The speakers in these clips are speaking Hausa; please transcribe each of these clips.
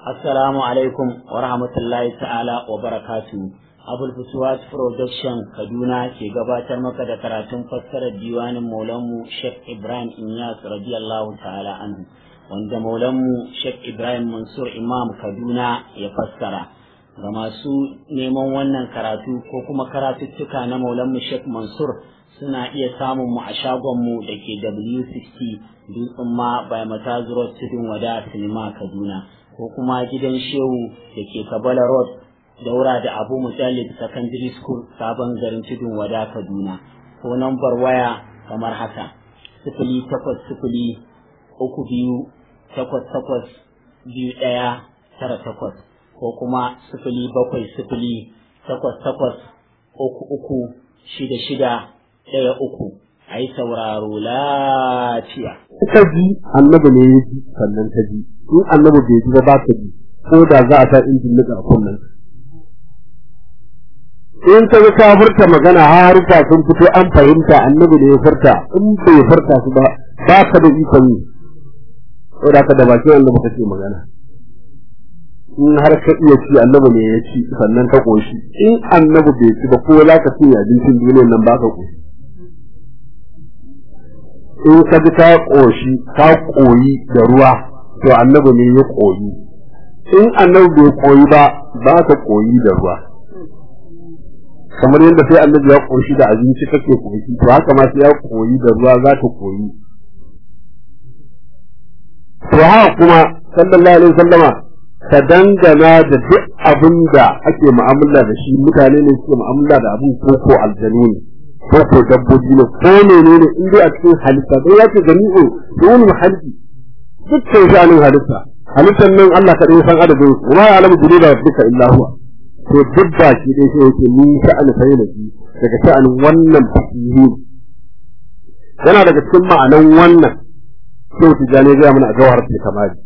Assalamu alaikum wa rahmatullahi ta'ala wa barakatu. Abul Fusuwat Production Kaduna ke gabatar maka da karatun fassarar diwanin Maulanmu Sheikh Ibrahim Inyas radiyallahu ta'ala anhu wanda Maulanmu Sheikh Ibrahim Mansur Imam Kaduna ya fassara. Ga masu neman wannan karatu ko kuma karatuttuka na Maulanmu Sheikh Mansur suna iya samun mu a shagonmu da ke W60 Dutsen ma by Matazuro Tudun Wada Sinima Kaduna. ko kuma gidan shehu da ke kabala road daura da abu mujallid secondary school sabon garin tudun wada kaduna ko nambar waya kamar haka sifili takwas sifili uku biyu takwas takwas biyu ɗaya tara takwas ko kuma sifili bakwai sifili takwas takwas uku uku shida shida ɗaya uku a yi sauraro lafiya. Ta ji annabi ne ya ji sannan ta ji in annabi bai ji ba ba ta ji ko da za a sa injin nika a kunnen in ka ga ka furta magana haruka sun fito an fahimta annabi ne ya furta in bai furta su ba ba ka da ikon yi ko da ka da bakin annabi kake magana in har ka iya ci annabi ne ya ci sannan ka koshi in annabi bai ci ba ko za ka ci abincin duniyar nan ba ka koshi in ka bi ka koshi ka koyi da ruwa to annabi ne ya koyi in annabi bai koyi ba ba ka koyi da ruwa kamar yadda sai annabi ya koshi da abinci kake koyi to haka ma sai ya koyi da ruwa za ka koyi to haka kuma sallallahu alaihi wasallama ka dangana da duk abin da ake mu'amala da shi mutane ne suke mu'amala da abin ko ko aljanu ne ko ko dabbobi ne ko menene in dai a cikin halitta dai ya ce jami'u dole halitta dukkan sha'anin halitta halittar nan Allah kaɗai san adadin su ma alamu jini da duka illa huwa to duk ba shi dai sai yake ni sha'ani sai na ji daga sha'anin wannan fasihi yana daga cikin ma'anan wannan sai tijani ga mana a jawhar ta kamali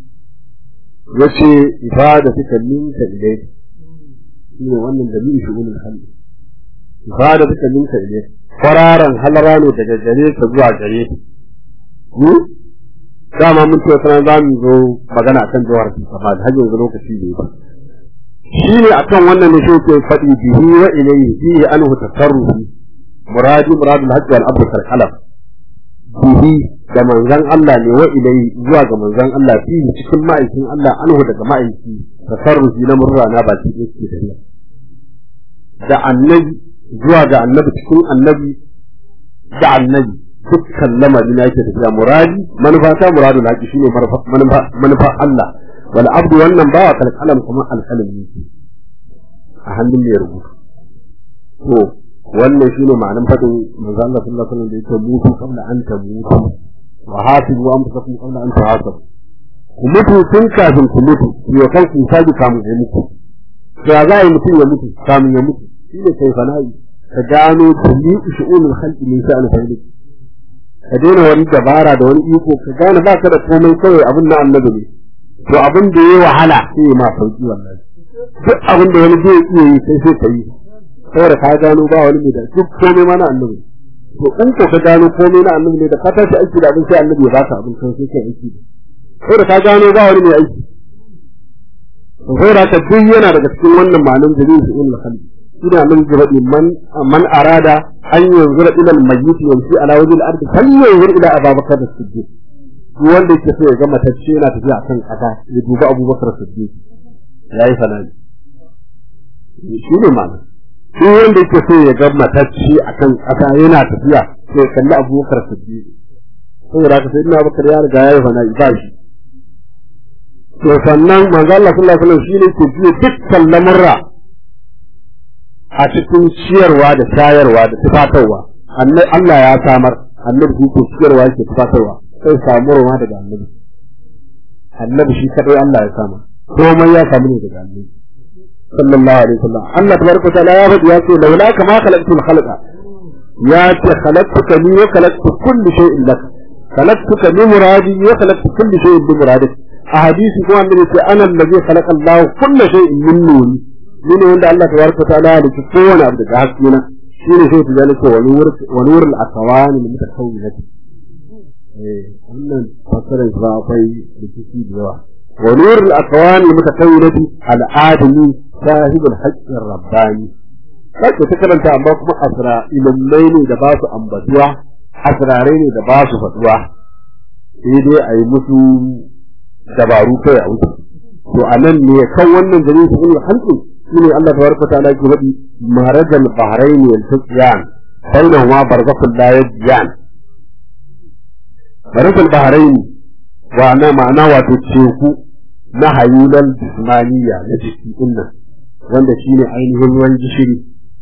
yace ibada suka minka ilai shine wannan dalilin shugunin hali ibada suka minka ilai kwararan halara ne daga gare ka zuwa gare ka dama mun ce sanan za mu zo magana akan jawar sifat har yanzu lokaci ne ba shi ne akan wannan ne shi ke faɗi bihi wa ilayhi bihi anhu tasarrufi muradi muradul hajj wal abd kal khalaf bihi da manzon Allah ne wa ilayhi zuwa ga manzon Allah fihi cikin ma'aikin Allah anhu daga ma'aiki tasarrufi na murra na ba cikin yake da da annabi zuwa ga annabi cikin annabi da annabi dukkan lamari na yake tafiya muradi manufa ta muradul haqi shine manufa manufa Allah wal abdu wannan bawa kal kalam kuma al kalam yake a hannun mai rubutu to wannan shine ma'anar fadin manzo Allah sallallahu alaihi wasallam da yake mutu qabla an tamutu wa hasibu anfusakum qabla an tuhasabu ku mutu tun kafin ku mutu yo kan ku sabi kamun ya mutu to za a yi mutum ya mutu kamun ya mutu shine kai fana'i ka gano kulli shu'unul khalqi min sha'ani fa'ili ka daina wani dabara da wani iko ka gane ba ka da komai kawai abin na annabi ne to abin da ya wahala sai ya ma sauki wallahi duk abin da wani zai iya yi sai sai ka yi saboda ka gano ba wani mai da duk komai ma na annabi to in ko ka gano komai na annabi ne da ka tashi aiki da abin sai annabi ya baka abin sai kai aiki da saboda ka gano ba wani mai aiki to saboda ka duk yana daga cikin wannan ma'anar dalilin su ilmi khalqi ina min faɗi man man arada an yanzura ila al-mayyit yamshi ala wajhi al-ard fal yanzur ila Abubakar as-Siddiq wanda yake so ya ga matacce yana tafiya akan kasa ya duba Abubakar as-Siddiq yayi fanani shi ne mana shi wanda yake so ya ga matacce akan kasa yana tafiya sai kalli Abubakar as-Siddiq saboda haka sai Abubakar ya riga yayi fanani ba shi to sannan manzo Allah sallallahu alaihi wasallam shine ke jiya dukkan lamurra a cikin ciyarwa da shayarwa da tufatarwa Allah ya samar annabi shi ke ciyarwa yake tufatarwa sai samu ruwa daga annabi annabi shi kadai Allah ya samar komai ya samu ne daga annabi sallallahu alaihi wasallam Allah tabaraka wa ta'ala ya faɗi ya ce laula kama khalaqtul khalqa ya ce khalaqtuka ni wa khalaqtu kulli shay'in lak khalaqtuka li muradi wa khalaqtu kulli shay'in bi muradik a hadisi kuma annabi ce ana allazi khalaqa Allah kulli shay'in min nuri ni ne wanda Allah tabaraka ta'ala ya halitta kowane abu daga haske na shi ne sai tijani ko wani wur wani wur al-aqwan min mutakawwinat eh wannan fasarar ba akwai rikici da yawa wa nurul akwani mutakawwinati al-adami sahibul haqqir rabbani kake ta karanta amma kuma asra ilmai ne da ba su ambatuwa asrarai ne da ba su faduwa sai dai a yi musu dabaru kai a wuce to a nan ne kan wannan gari su ne halkin shine Allah tabaraka ta'ala ke faɗi marajal bahrain wal tasyan bainahuma barzakhul la yabyan marajal bahrain wa na ma'ana wato teku na hayulan jismaniya na jiki din nan wanda shine ainihin ruwan gishiri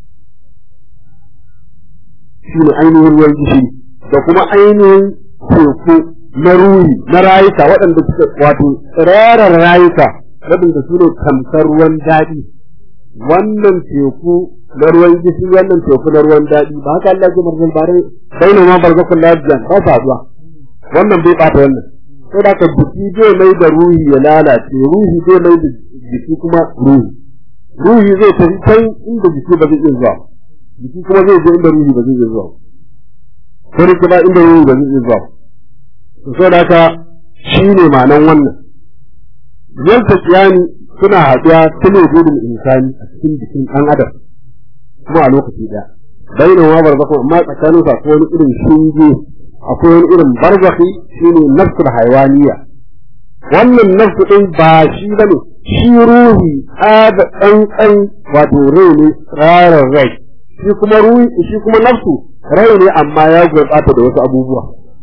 shine ainihin ruwan gishiri da kuma ainihin teku na ruhi na rayuka waɗanda suka wato tsirarar rayuka waɗanda su ne tamkar ruwan daɗi wannan teku na ruwan gishiri wannan teku na ruwan daɗi ba haka Allah ya marzal bare bainu ma barzakul lafiyan ba sa zuwa wannan bai bata wannan sai da ka jiki zai mai da ruhi ya lalace ruhi zai mai da jiki kuma ruhi ruhi zai tafi can inda jiki ba zai iya zuwa jiki kuma zai je inda ruhi ba zai iya zuwa ko ne kuma inda ruhi ba zai iya zuwa to sai da ka shine ma'anan wannan yalta kiyani suna haɗuwa ta ne gudun insani a cikin jikin ɗan adam kuma a lokaci ɗaya baina wa barzakhu amma tsakanin su akwai wani irin shinge akwai wani irin barzakhi shine nafsul haywaniya wannan nafsu ɗin ba shi bane shi ruhi ada ɗan wato rai ne tsarar rai shi kuma ruhi shi kuma nafsu rai ne amma ya gurɓata da wasu abubuwa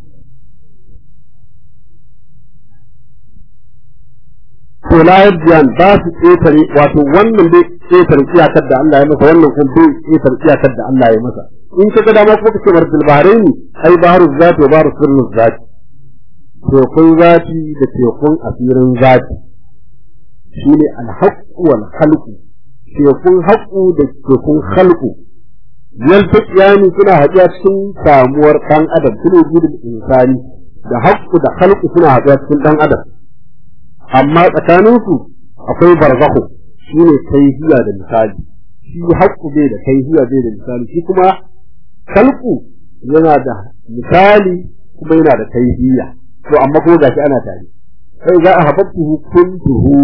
to la yabyan ba su ƙetare wato wannan dai ƙetare iyakar da Allah ya masa wannan kuma bai ƙetare iyakar da Allah ya masa in ka ga dama ko kace marjal bahraini ai baharu zati wa baharu sirru zati tekun zati da tekun asirin zati shine alhaqqu wal khalqu tekun haqqu da tekun khalqu yaltaqiyani suna haɗuwa cikin samuwar ɗan adam sune gudun insani da haqqu da khalqu suna haɗuwa cikin ɗan adam amma tsakaninsu akwai barzakhu shi ne kaifiya da misali shi haƙƙu bai da kaifiya bai da misali shi kuma kalku yana da misali kuma yana da kaifiya to amma kuma gashi ana tare sai za a habbtuhu kuntuhu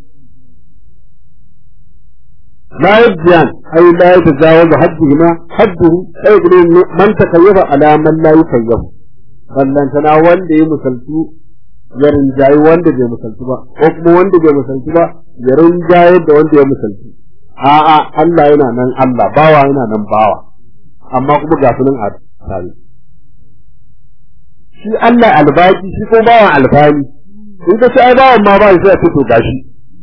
la yabyan ay la yatajawazu hadduhuma hadduhu ay gudu man takayyafa ala man la yukayyafu ballantana wanda ya musaltu ya rinjayi wanda bai musalci ba ko kuma wanda bai musalci ba ya rinjaye da wanda ya musalci a'a Allah yana nan Allah bawa yana nan bawa amma kuma ga sunan a tare shi Allah albaki shi ko bawan alfani in ka ce ai bawan ma ba shi sai to gashi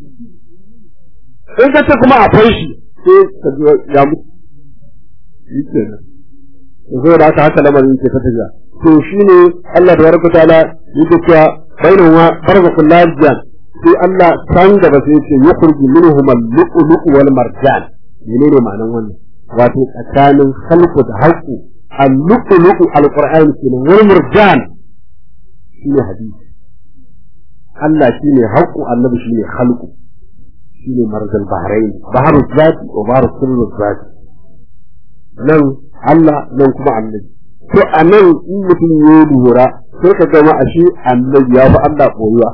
in ka ce kuma akwai shi sai ka ji ya mutu shi kenan zo da haka haka lamarin ke ta tafiya to shine Allah da barka ta'ala yake cewa bainahuma barzakul lajiyan sai Allah san gaba sai yace yukhruju minhum al-lu'lu'u wal marjan menene ma'anan wannan wato tsakanin khalqu da halqu al-lu'lu'u al-qur'an kenan wal marjan shine hadisi Allah shine halqu annabi shine khalqu shine marjal bahrain baharul zati wa baharul sirrul zati nan Allah nan kuma annabi to a nan in mutum ya lura sai ka gama a shi annabi ya fi Allah koyuwa.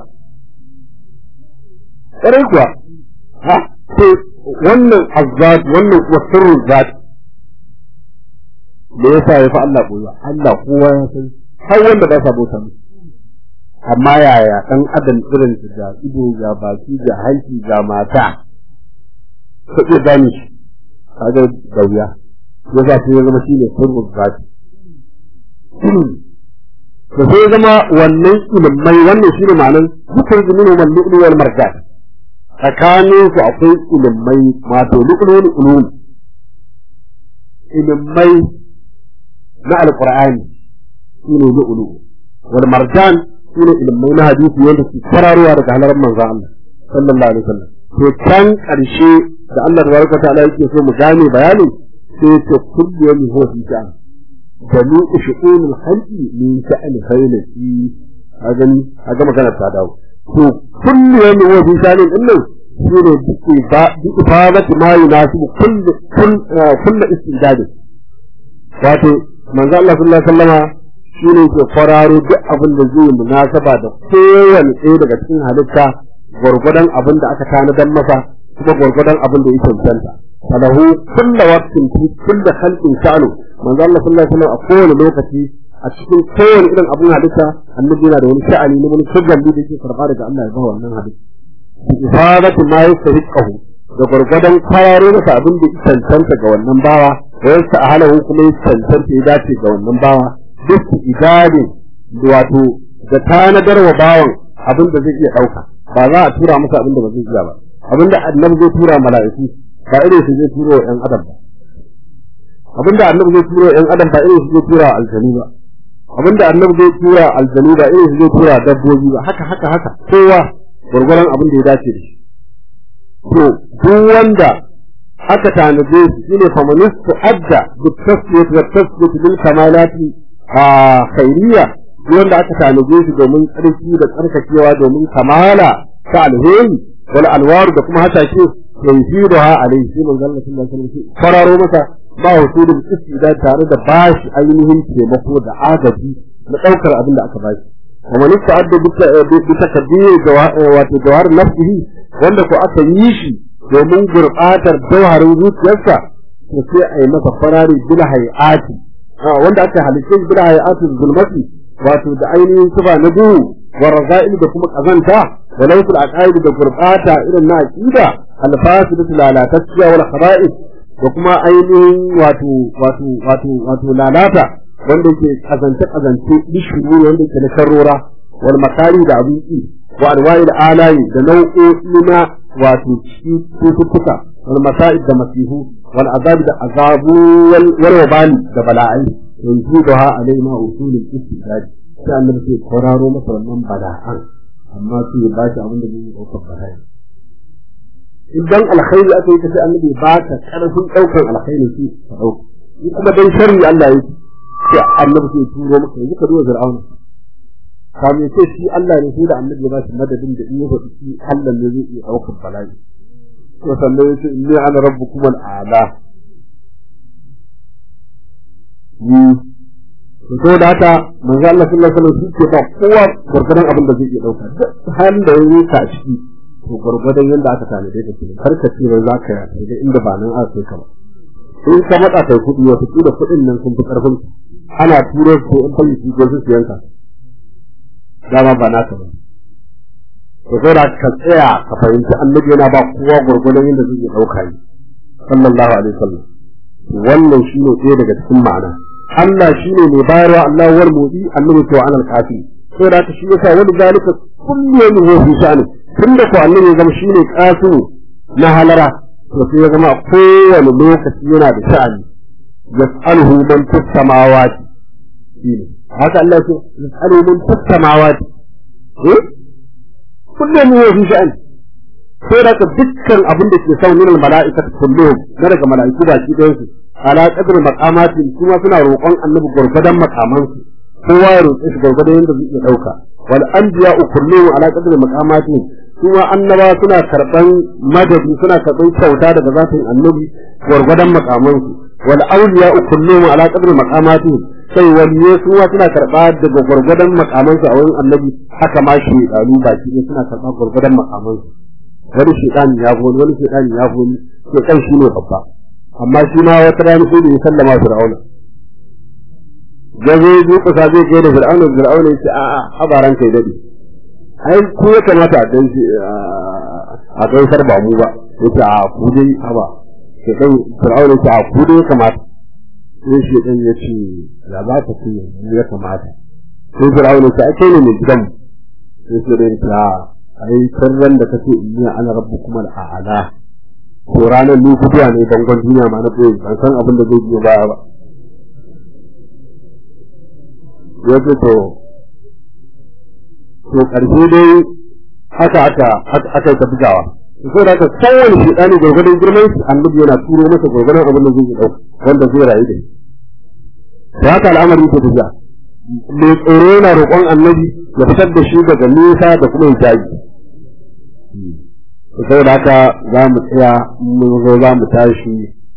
Ƙarai kuwa, ha, to wannan azzat wannan kuma sirrin zat da ya sa ya fi Allah koyuwa, Allah kowa ya san har wanda ba sa bauta mu. Amma yaya ɗan adam irin su ga ido ga baki ga hanci ga mata, ka iya gane shi, kaga da wuya, ya za su ya zama shi ne sirrin zati. da sai zama wannan ilimai wannan shine ma'anar dukkan zuminu wal lu'lu wal marjan tsakanin su akwai ilimai wato lu'lu wal ulum ilimai na alqur'ani shine lu'lu wal marjan shine ilimai na hadisi wanda su fararuwa daga halarar manzo Allah sallallahu alaihi wasallam to can karshe da Allah tabaraka ta'ala yake so mu gane bayanin sai ta kullu yawmin huwa fi sha'an جميع شؤون الخلق من شأن خيلتي هذا هذا ما كانت هذا تو كل يوم هو في شأن إنه شنو بإفادة ما يناسب كل كل كل استعداد wato manzo Allah sallallahu alaihi wasallama shine ke kwararo duk abin da zai munasaba da kowane ɗaya daga cikin halitta gwargwadon abin da aka tanadan masa kuma gwargwadon abin da ya cancanta falahu kulla waqtin fi kulli khalqin sha'nu manzo Allah sallallahu alaihi wasallam a kowane lokaci a cikin kowane irin abin halitta annabi yana da wani sha'ani ne wani shugabi da yake karba daga Allah ya ba wannan halitta ifadatu ma yastahiqahu da gwargwadon kayaro masa abin da ya cancanta ga wannan bawa da yasa a halahu kuma ya cancanta ya dace ga wannan bawa duk idade wato da tanadar wa bawan abin da zai iya ɗauka ba za a tura masa abin da ba zai iya ba abin da annabi zai tura mala'iku ba irin su zai tura wa ƴan adam ba abin da annabi zai tura wa ƴan adam ba irin su zai tura wa aljanu ba abin da annabi zai tura wa aljanu ba irin su zai tura wa dabbobi ba haka haka haka kowa gwargwaron abin da ya dace da shi to duk wanda aka tanaje shi shine famanistu adda bi tasbiyat wa tasbiyat bil kamalati a khairiyya wanda aka tanaje shi domin tsarki da tsarkakewa domin kamala ta alheri wal alwaru da kuma hasashe yanziruha alayhi sai manzon Allah sallallahu alaihi wasallam fararo masa ba husudin istida tare da bashi ainihin taimako da agaji na daukar abin da aka bashi ومن استعد بتكبير wato jawhar nafsihi wanda ko aka yi shi domin gurbatar jawharin zuciyarsa to sai a yi masa farari bil hayati wanda aka halitta bil hayati zulmati wato da ainihin suba na duhu wa raza'il da kuma kazanta da laifin aqaid da gurbata irin na aqida alfasidatu lalatacciya wal khaba'is da kuma ainihin wato wato wato wato lalata wanda yake kazance kazance bishuru wanda yake na karrora wal makari da abinci wa alwa'il alayi da nau'o'i na wato cututtuka wal masa'id da masihu wal azab da azabu wal wabali da bala'ai yanzu da ha alai ma usulul istidad sai annabi sai kwararo masa wannan bala'an amma sai ya bashi abin da zai dauka bala'i idan alkhairi aka yi sai annabi ba ka karfin daukan alkhairi shi ka dauka kuma dan sharri Allah yake sai annabi sai turo maka yanzu ka duba fir'auna kamin sai shi Allah ne sai da annabi ya ba shi madadin da in ya faɗi shi Allah ne zai iya ɗaukar bala'i to sannan yace inni ana rabbukum al'ala ni to da haka manzo Allah sallallahu alaihi wasallam shi ke ba kowa gurgurdan abin da zai iya ɗauka duk halin da yayi ka ciki to gurgurdan yanda aka tanade ka kenan kar ka ce za ka yi inda ba nan aka kai ka ba in ka matsa kai kuɗi wata da kuɗin nan sun fi ƙarfin ana turo ko in fayi su gosu su yanka dama ba naka ba to sai da ka tsaya ka fahimci annabi yana ba kowa gurgurdan yadda zai iya ɗauka yi sallallahu alaihi wasallam wannan shine ɗaya daga cikin ma'ana Allah shine mai bayarwa Allah war mudi annabi to anal kafi sai da shi yasa wani zalika kullu yawmin huwa fi sha'ani tunda ko annabi zama shine kasu na halara to sai ya zama kowane lokaci yana da sha'ani yas'aluhu man fis samawati shine haka Allah ce yas'aluhu man fis samawati eh kullum ne fi sha'ani sai da dukkan abin da ke sa min al mala'ikatu kulluhum na daga mala'iku baki ɗayan su ala qadri maqamati kuma suna roƙon annabi gurgudan makamansu kowa ya roƙe shi gurgudan yadda zai iya ɗauka wal anbiya'u kulluhum ala qadri maqamati kuma annaba suna karban madadi suna karban kyauta daga zatin annabi gwargwadon makamansu wal awliya kulluhum ala qadri maqamati sai waliye su ma suna karba daga gwargwadon makamansu a wurin annabi haka ma shi dalu baki ne suna karba gwargwadon makamansu wani shedani ya goni wani shedani ya goni sai kan shi ne babba amma shi ma wata rana sai da ya sallama fir'auna gazo duka sa zai kai da fir'auna fir'auna ya ce a'a habaran kai dade ai ko ya kamata a dan a gaisar ba mu ba yace a ku dai haba sai dan fir'auna yace a ku dai kamata sai shi dan yace ya za ka ce ya kamata sai fir'auna yace ake ne mai gidan sai sai dai ta ai sirran da kace inni ana rabbukum al'ala ko ranar ni kudiya ne bangon duniya ma na koyi ban san abin da zai biyo baya ba yace to to ƙarshe dai haka aka aka ta bugawa so da aka kowane shi ɗani gwargwadon girman shi annabi yana turo masa gwargwadon abin da zai ɗau wanda zai rayu da shi da haka al'amari ta tafiya mai tsoro yana roƙon annabi ya fitar da shi daga nisa da kuma hijabi saboda haka za mu tsaya mun zo za mu tashi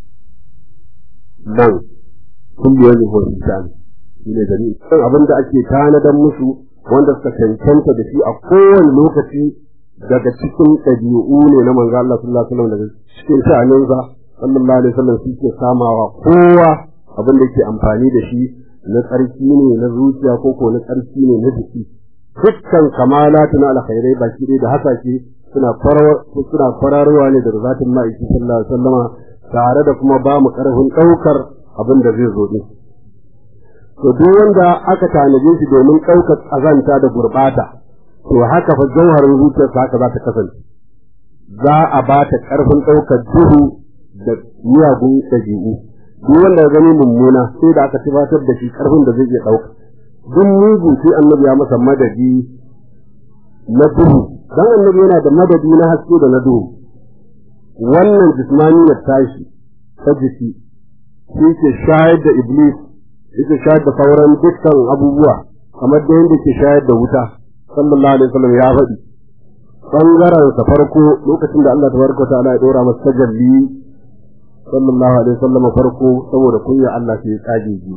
nan kun biyo ne hoton shani shi ne gani kan abin da ake tanadan musu wanda suka cancanta da shi a kowane lokaci daga cikin ɗabi'u ne na manzo Allah sallallahu alaihi wasallam daga cikin sha'aninsa sallallahu alaihi wasallam shi ke samawa kowa abin da yake amfani da shi na tsarki ne na zuciya ko ko na tsarki ne na jiki dukkan kamalatu na alkhairai baki ɗaya da haka ke suna suna fararwa ne daga zatin ma'aiki sallallahu alaihi wasallama tare da kuma ba mu karfin ɗaukar abin da zai zo din to duk wanda aka tanaje shi domin ɗaukar azanta da gurɓata to haka fa jauharin zuciyarsa haka za ta kasance za a ba ta ƙarfin ɗaukar duhu da miyagun ɗabi'u duk wanda ya gani mummuna sai da aka tabbatar da shi ƙarfin da zai iya ɗauka duk mugu sai annabi ya masa madadi na duhu dan annabi yana da madadi na haske da na duhu wannan jismani ya tashi ta jiki shi ke shayar da iblis yake shayar da sauran dukkan abubuwa kamar da yadda ke shayar da wuta sallallahu alaihi wasallam ya faɗi bangaren sa farko lokacin da Allah tabaraka ta'ala ya dora masa tajalli sallallahu alaihi wasallam farko saboda kunya Allah sai ya tsage ji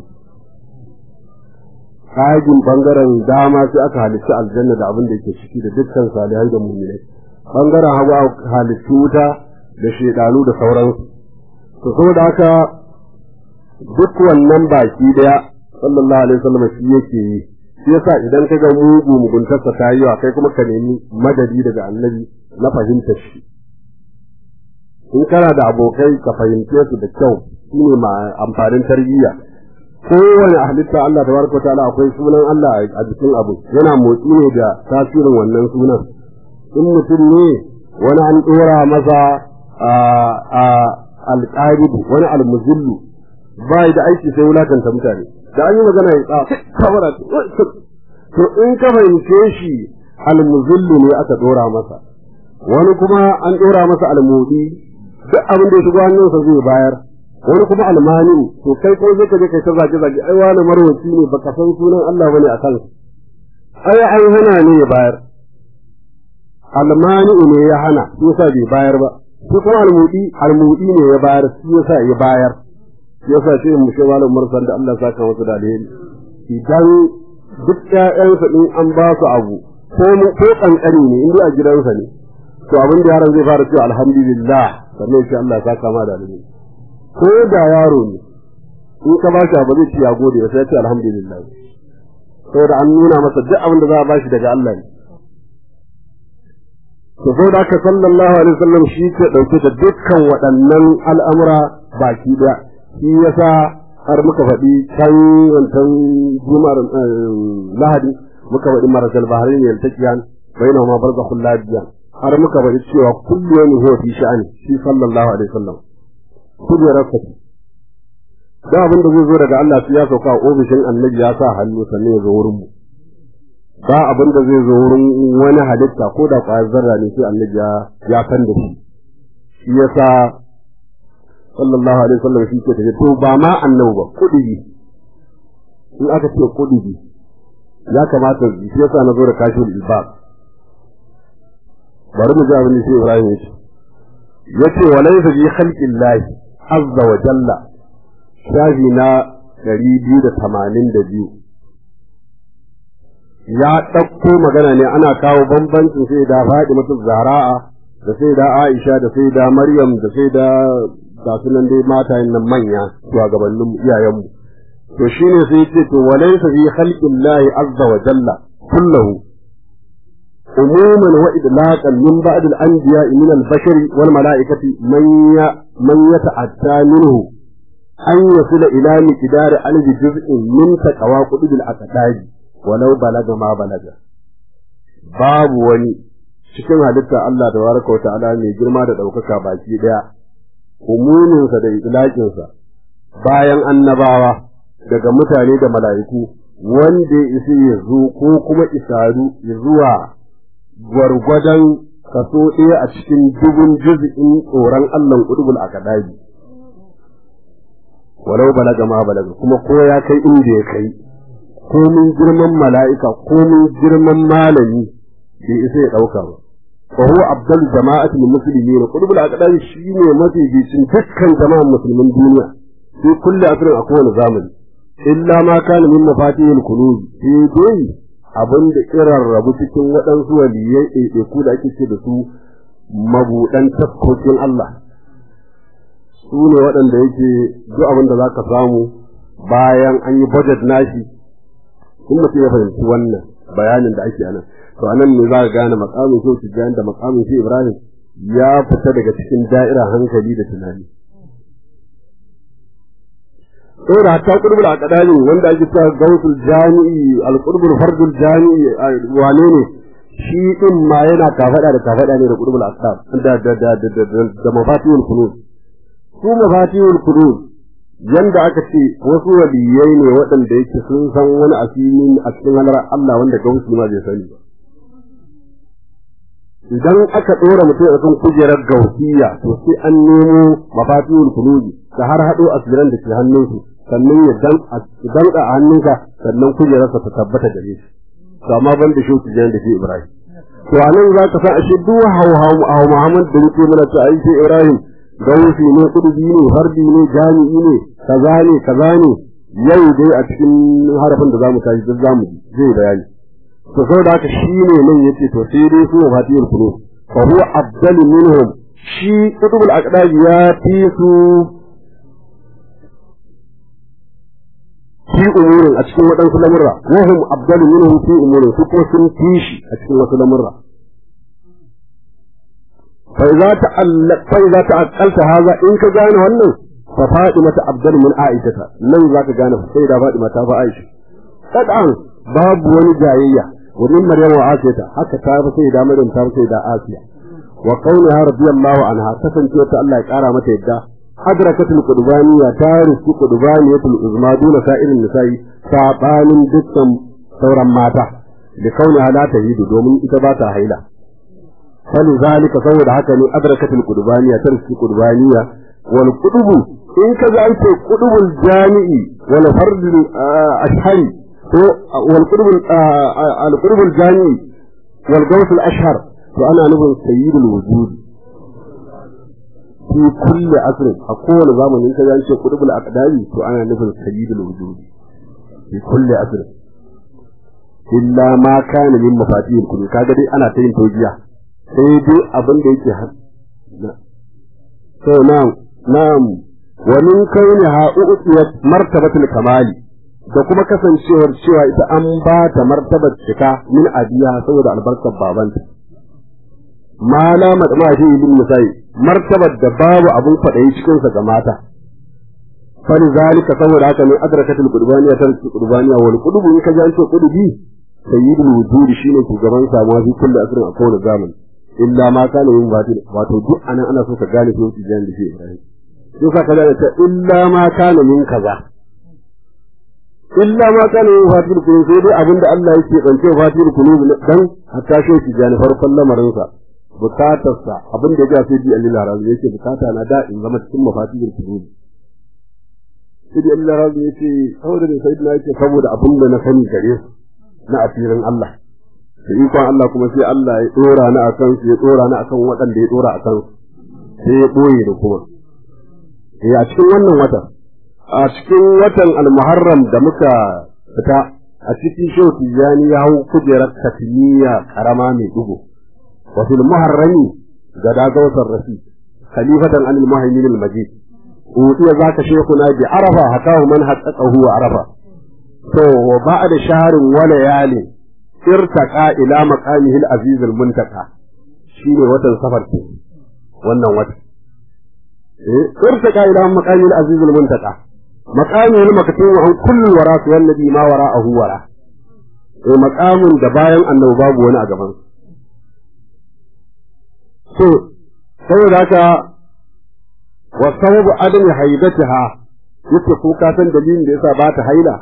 kagin bangaren dama sai aka halitta aljanna da abin da yake ciki da dukkan salihai da mu'minai bangaren hagu aka halitta wuta da shedanu da sauransu to saboda haka duk wannan baki daya sallallahu alaihi wasallam shi yake yi shi yasa idan ka ga mugu muguntarsa ta yi wa kai kuma ka nemi madadi daga annabi na fahimtar shi in kana da abokai ka fahimce su da kyau shine ma amfanin tarbiyya kowane halitta Allah tabaraka ta'ala akwai sunan Allah a jikin abu yana motsi ne da tasirin wannan sunan in mutum ne wani an dora masa a alƙaribu wani almuzillu ba da aiki sai wulakanta mutane da an yi magana ya tsa kamara to in ka fahimce shi almuzillu ne aka dora masa wani kuma an dora masa almudi duk abin da ya shigo hannunsa zai bayar wani kuma almani to kai ko zai ka je kai ta zage zage ai wani marwaci ne baka san sunan Allah bane a kansa ai ai hana ne ya bayar almani ne ya hana shi yasa bai bayar ba shi kuma almudi almudi ne ya bayar shi yasa ya bayar yasa sai mu shi malam marsan da Allah saka masa da alheri idan duk ƴaƴansa in an ba su abu ko ko kankani ne inda a gidansa ne to abin da yaron zai fara cewa alhamdulillah sannan shi Allah saka ma da alheri ko da yaro ne in ka ba shi abu zai ce ya gode sai ya ce alhamdulillah saboda an nuna masa duk abin da za a ba shi daga Allah ne to saboda haka sallallahu alaihi wasallam shi ke dauke da dukkan waɗannan al'amura baki daya shi yasa har muka faɗi can wancan jumar lahadi muka faɗi marasal bahari ne yaltaqiyan bainahu ma barzakhul ladiyan har muka faɗi cewa kullu yawmin huwa fi sha'ani shi sallallahu alaihi wasallam kullu rakati da abin da zai zo daga Allah sai ya sauka a ofishin annabi ya sa hannu sannan ya zo wurin mu ba abin da zai zo wurin wani halitta ko da ƙwayar zarra ne sai annabi ya san da shi shi yasa sallallahu alaihi wasallam shi ke tafi to ba ma annabi ba kudi in aka ce kudi ya kamata shi yasa na zo da kashif ibad bari mu ji abin da shi Ibrahim ya ce yace walaysa bi khalqillahi azza wa jalla shafi na 282 ya ɗauko magana ne ana kawo bambancin sai da faɗi mutum zahra'a da sai da Aisha da sai da Maryam da sai da ga su nan dai matayen nan manya shugabannin iyayenmu to shine sai yace to walaysa fi khalqillahi azza wa jalla kullahu umuman wa idlaqan min ba'd al-anbiya min al-bashar wal mala'ikati man ya man yata'atta minhu an yasila ila miqdar alf juz'in min taqwa qudul aqdari walau balaga ma balaga babu wani cikin halitta Allah da baraka wa ta'ala mai girma da ɗaukaka baki ɗaya umuminsa da itlaƙinsa bayan annabawa daga mutane da mala'iku wanda ya isi ya zo ko kuma isaru ya zuwa gwargwadon kaso ɗaya a cikin dubun juz'in tsoron Allah ƙudubul a kaɗabi. Walau balaga ma balaga kuma ko ya kai inda ya kai, ko mun girman mala'ika ko mun girman malami bai isa ya ɗauka ba. وهو أفضل جماعة المسلمين قلوب الأقدام شيء ما في جيسين دكان جماعة المسلمين الدنيا في كل أسر أكون زامن إلا ما كان من مفاتيح القلوب في دي abin da irin rabu cikin waɗansu waliyai ɗaiɗaiku da ake ce da su mabuɗan taskokin Allah su ne waɗanda yake duk abin da za ka samu bayan an yi budget nashi in mutum ya fahimci wannan bayanin da ake anan to anan ne za ka gane makamin shi tijjani da makamin shi ibrahim ya fita daga cikin da'ira hankali da tunani saboda hatta qurbul aqdani wanda ake cewa gausul jami'i al-qurbul fardul jami'i wane ne shi din ma yana kafada da kafada ne da qurbul aqdam da da da da da mafatihul kunuz su mafatihul kunuz yanda aka ce wasu waliyai ne waɗanda yake sun san wani asiri a cikin halar Allah wanda gausu ma bai sani ba idan aka ɗora mutum a kan kujerar gausiya to sai an nemo mafatihul kunuz ka har haɗo asiran da ke hannunsu sannan ya danka a hannunka sannan kujerarsa ta tabbata gare shi to amma ban da shi tijan da shi Ibrahim to anan za ka san ashe duk hauhawu a Muhammad da yake mana ta ai sai Ibrahim gausi ne kudubi ne harbi ne jami'i ne kaza ne kaza ne yau dai a cikin harafin da zamu tashi duk zamu zai bayani to saboda haka shine nan yace to sai dai su mafatihul qulub fa huwa afdalu minhum shi kutubul aqdab ya fi su fi umurin a cikin waɗansu lamurra wahum abdalu minhum fi umurin su kuma sun fi shi a cikin wasu lamurra fa idza ta'alla fa idza ta'aqqalta hadha in ka gane wannan fa fadima ta abdalu min aisha nan zaka gane sai da fadima ta fa aisha kadan babu wani jayayya wurin maryam wa asiyata haka ta fa sai da maryam ta sai da asiya wa qawliha radiyallahu anha kasance ta Allah ya kara mata yadda أدركت القربانية تارس قربانية العظمى دون سائر النساء سابان دكتم ثورا ماتا لكونها لا تهيد دومن إتباتا هيلا فلذلك صور حكني أدركت القربانية تارس القربانية والقطب إن كذلك قطب الجامع والفرد الأشهر والقطب القطب الجامع والقوس الأشهر فأنا نبغى سيد الوجود fi kulli asrin a kowane zamani in ka ga ce kudubul aqdami to ana nufin sayyidul wujud fi kulli asrin illa ma kana min mafatihil kulli kaga dai ana ta yin taujiya sai dai abin da yake har so na'am na'am wa min kauniha u'tiyat martabatul kamali da kuma kasancewar cewa ita an ba ta martabar cika min abiya saboda albarkar babanta ma la madma fi ibn musai martabar da babu abun fadayi cikin sa ga mata fali zalika saboda haka ne adrakatul qurbaniya ta qurbaniya wal qudubu in ka ji an ce qudubi sayyidul wujud shine shugaban samuwa fi kulli asrin a kowane zamani illa ma kana yin batil wato duk anan ana so ka gane ko tijan da shi Ibrahim sai ka kaza ta illa ma kana min kaza illa ma kana yin fatil kulub sai dai abinda Allah yake kance fatil kulub dan hatta shi tijan farkon lamarin sa bukatarsa abin da ya sai bi Allah razu yake bukata na da in zama cikin mafatihul qulub sai Allah razu yake saboda da sayyidina yake saboda abin da na sani gare su na asirin Allah da ikon Allah kuma sai Allah ya dora ni akan su ya dora ni akan waɗanda ya dora akan su sai ya boye da kuma eh a cikin wannan wata a cikin watan al-Muharram da muka fita a cikin shehu Tijjani ya hau kujerar katimiya karama mai dugo وفي المحرم غدا غوث الرشيد خليفة عن المهيمن المجيد أوتي ذاك شيخنا بعرفة حكاه من حققه وعرفة تو وبعد شهر وليالي ارتقى إلى مقامه العزيز المنتقى شيني وطن سفر wannan wata ارتقى إلى مقامه العزيز المنتقى مقامه المكتوب عن كل وراء والنبي ما وراءه وراء مقام da bayan annabi babu wani a gaban so saboda haka wa sababu adami haidatiha yake ko ka san dalilin da yasa ba ta haila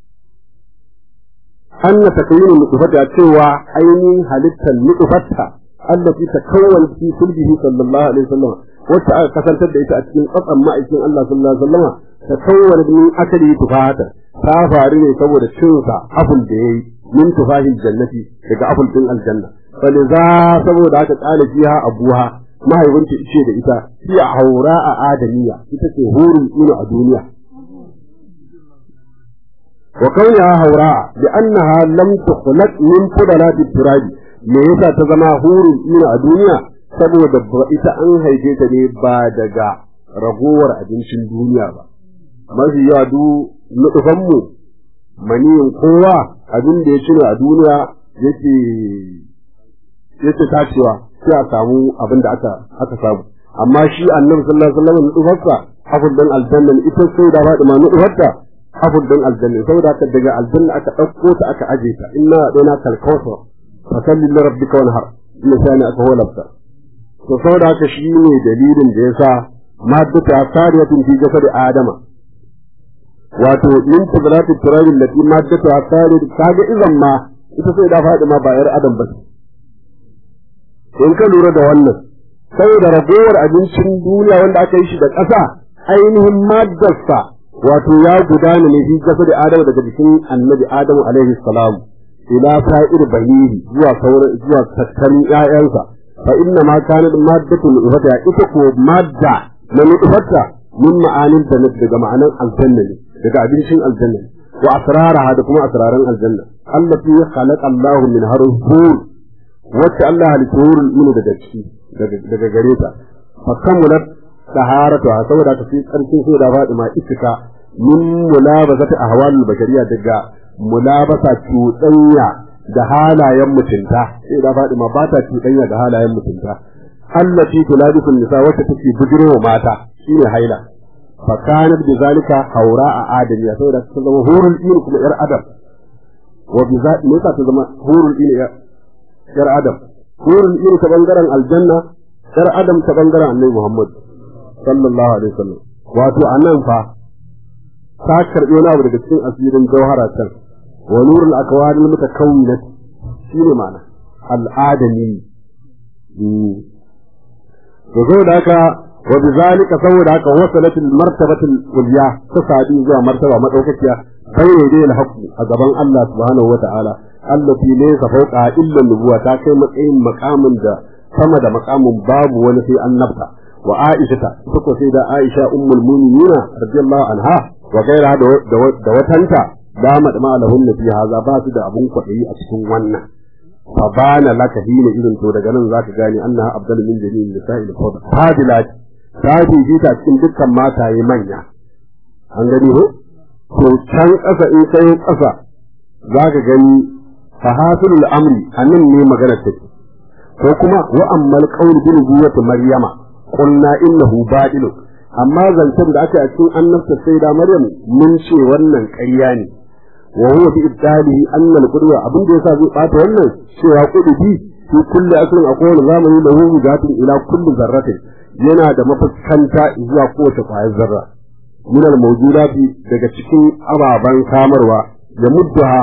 anna takyinu nutfata cewa ainihin halittar nutfatta allati takawwan fi sulbihi sallallahu alaihi wasallam wacce aka kasantar da ita a cikin tsatsan ma'aikin Allah sallallahu alaihi wasallam takawwan min akali tufata ta faru ne saboda cinsa abul da yayi min tufahil jannati daga abul din aljanna faliza saboda aka tsale fiha abuha mahaifinta ce da ita fi haura a adamiya ita ce hurin ino a duniya wa kauniha haura bi annaha lam tukhlaq min fudalati turabi me yasa ta zama hurul ina a duniya saboda ita an haife ta ne ba daga ragowar abincin duniya ba mafi yawa du nufanmu maniyin kowa abin da ya cire a duniya yake yake tacewa sai a samu abin da aka aka samu amma shi annabi sallallahu alaihi wasallam nufarsa afur dan aljanna ita sai da ba da ma nufarta afur dan aljanna saboda haka daga aljanna aka dauko ta aka aje ta inna dana kalkawsa fa salli li rabbika wanhar inna sani aka holabta to saboda haka shi ne dalilin da yasa maddata sariyatun fi jasad adama wato min tadratu turabin lati maddata sariyat kaga idan ma ita sai da faɗi ma ba yar adam ba in ka lura da wannan saboda ragowar abincin duniya wanda aka yi shi da ƙasa ainihin maddarsa wato ya gudana ne fi jasad adamu daga jikin annabi adamu alaihi salam ila sa'ir bahiri zuwa sauran zuwa tattalin ƴaƴansa fa inna ma kanat maddatul ifata ita ko madda na nutfata min ma'anin da daga ma'anan aljanna ne daga abincin aljanna ne wa asraraha da kuma asraran aljanna allati khalaqa Allahu min harfur wacce Allah halitta wurin min daga ciki daga gare ta fa kamulat taharatuha saboda ta fi karfin sai da Fatima iska min mulabazati ahwalul bashariya daga mulabasa cuɗanya da halayen mutunta sai da Fatima ba ta cuɗanya da halayen mutunta allati tulabisul nisa wacce take bujirowa mata shine haila fa kanat bi zalika haura a adamiya saboda ta zama hurul ilmi kuma yar adam wa bi za ne ta zama hurul ilmi yar adam hurul ilmi ta bangaren aljanna yar adam ta bangaren annabi Muhammad sallallahu alaihi wasallam wato anan fa ta karbi wani abu daga cikin asirin jawhara can wa nurul akwari mutakawwinat shine ma'ana al'adami to saboda haka wa bizalika saboda haka wasalat al martabatu al ulya ta sadi zuwa martaba madaukakiya bayne dai al haqq a gaban Allah subhanahu wa ta'ala allati laysa fawqa illa nubuwa ta kai matsayin makamin da sama da makamin babu wani sai annabta wa aisha ta ko sai da aisha ummul mu'minina radiyallahu anha wa gaira da watanta dama da malahun fi haza ba su da abun kwaɗayi a cikin wannan fa bana laka hina irin to daga nan zaka gane annaha abdal min jami'in nisa'il fawda fadilat ta fi ta cikin dukkan mataye manya an gani ko to can ƙasa in kai ƙasa zaka gani fahasulul amri anan ne magana take ko kuma wa ammal qawl bil buwati maryama qulna innahu badil amma zancen da aka yi a cikin annabta sai da maryam mun ce wannan ƙarya ne wa huwa fi ibtalihi anna al-qudwa abin da yasa zai bata wannan cewa qudubi fi kulli asrin a kowane zamani da hu gatin ila kulli zarratin yana da mafuskanta zuwa kowace kwayar zarra min al-mawjudati daga cikin ababan samarwa ya muddaha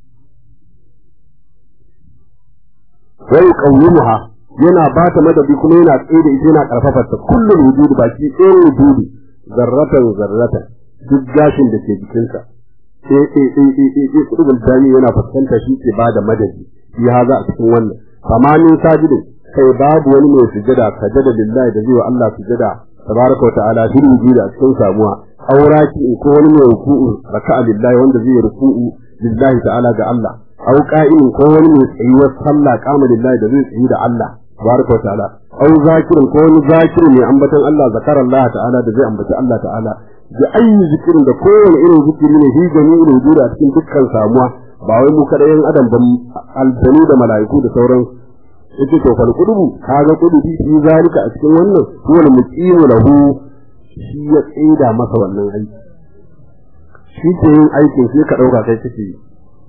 wa yuqawwimuha yana ba ta madadi kuma yana tsaye da ita yana karfafa ta kullum wujudi baki ɗayan wujudi zarratan zarratan duk gashin da ke jikinsa sai sai sai sai sai sai kudin dani yana fuskanta shi ke ba da madadi shi haza a cikin wannan samanin sajidin kai babu wani mai sujada sajada lillahi da zai wa Allah sujada tabaraka wa ta'ala fil wujudi a cikin samuwa auraki ko wani mai ruku'u raka'a lillahi wanda zai ruku'u lillahi ta'ala ga Allah au qa'imin ko wani mai tsayuwar sallah kama lillahi da zai tsayi da Allah tabaraka wa ta'ala au zakirin ko wani zakirin mai ambaton Allah zakara Allah ta'ala da zai ambaci Allah ta'ala da ayi zikirin da kowane irin zikiri ne hi jami'in wujudi a cikin dukkan samuwa ba wai mu kada yan adam ba aljanu da mala'iku da sauran yace to fal kudubu kaga kudubi fi zalika a cikin wannan wani muqimu lahu shi ya tsida masa wannan aiki shi ke yin aikin sai ka dauka kai kake yi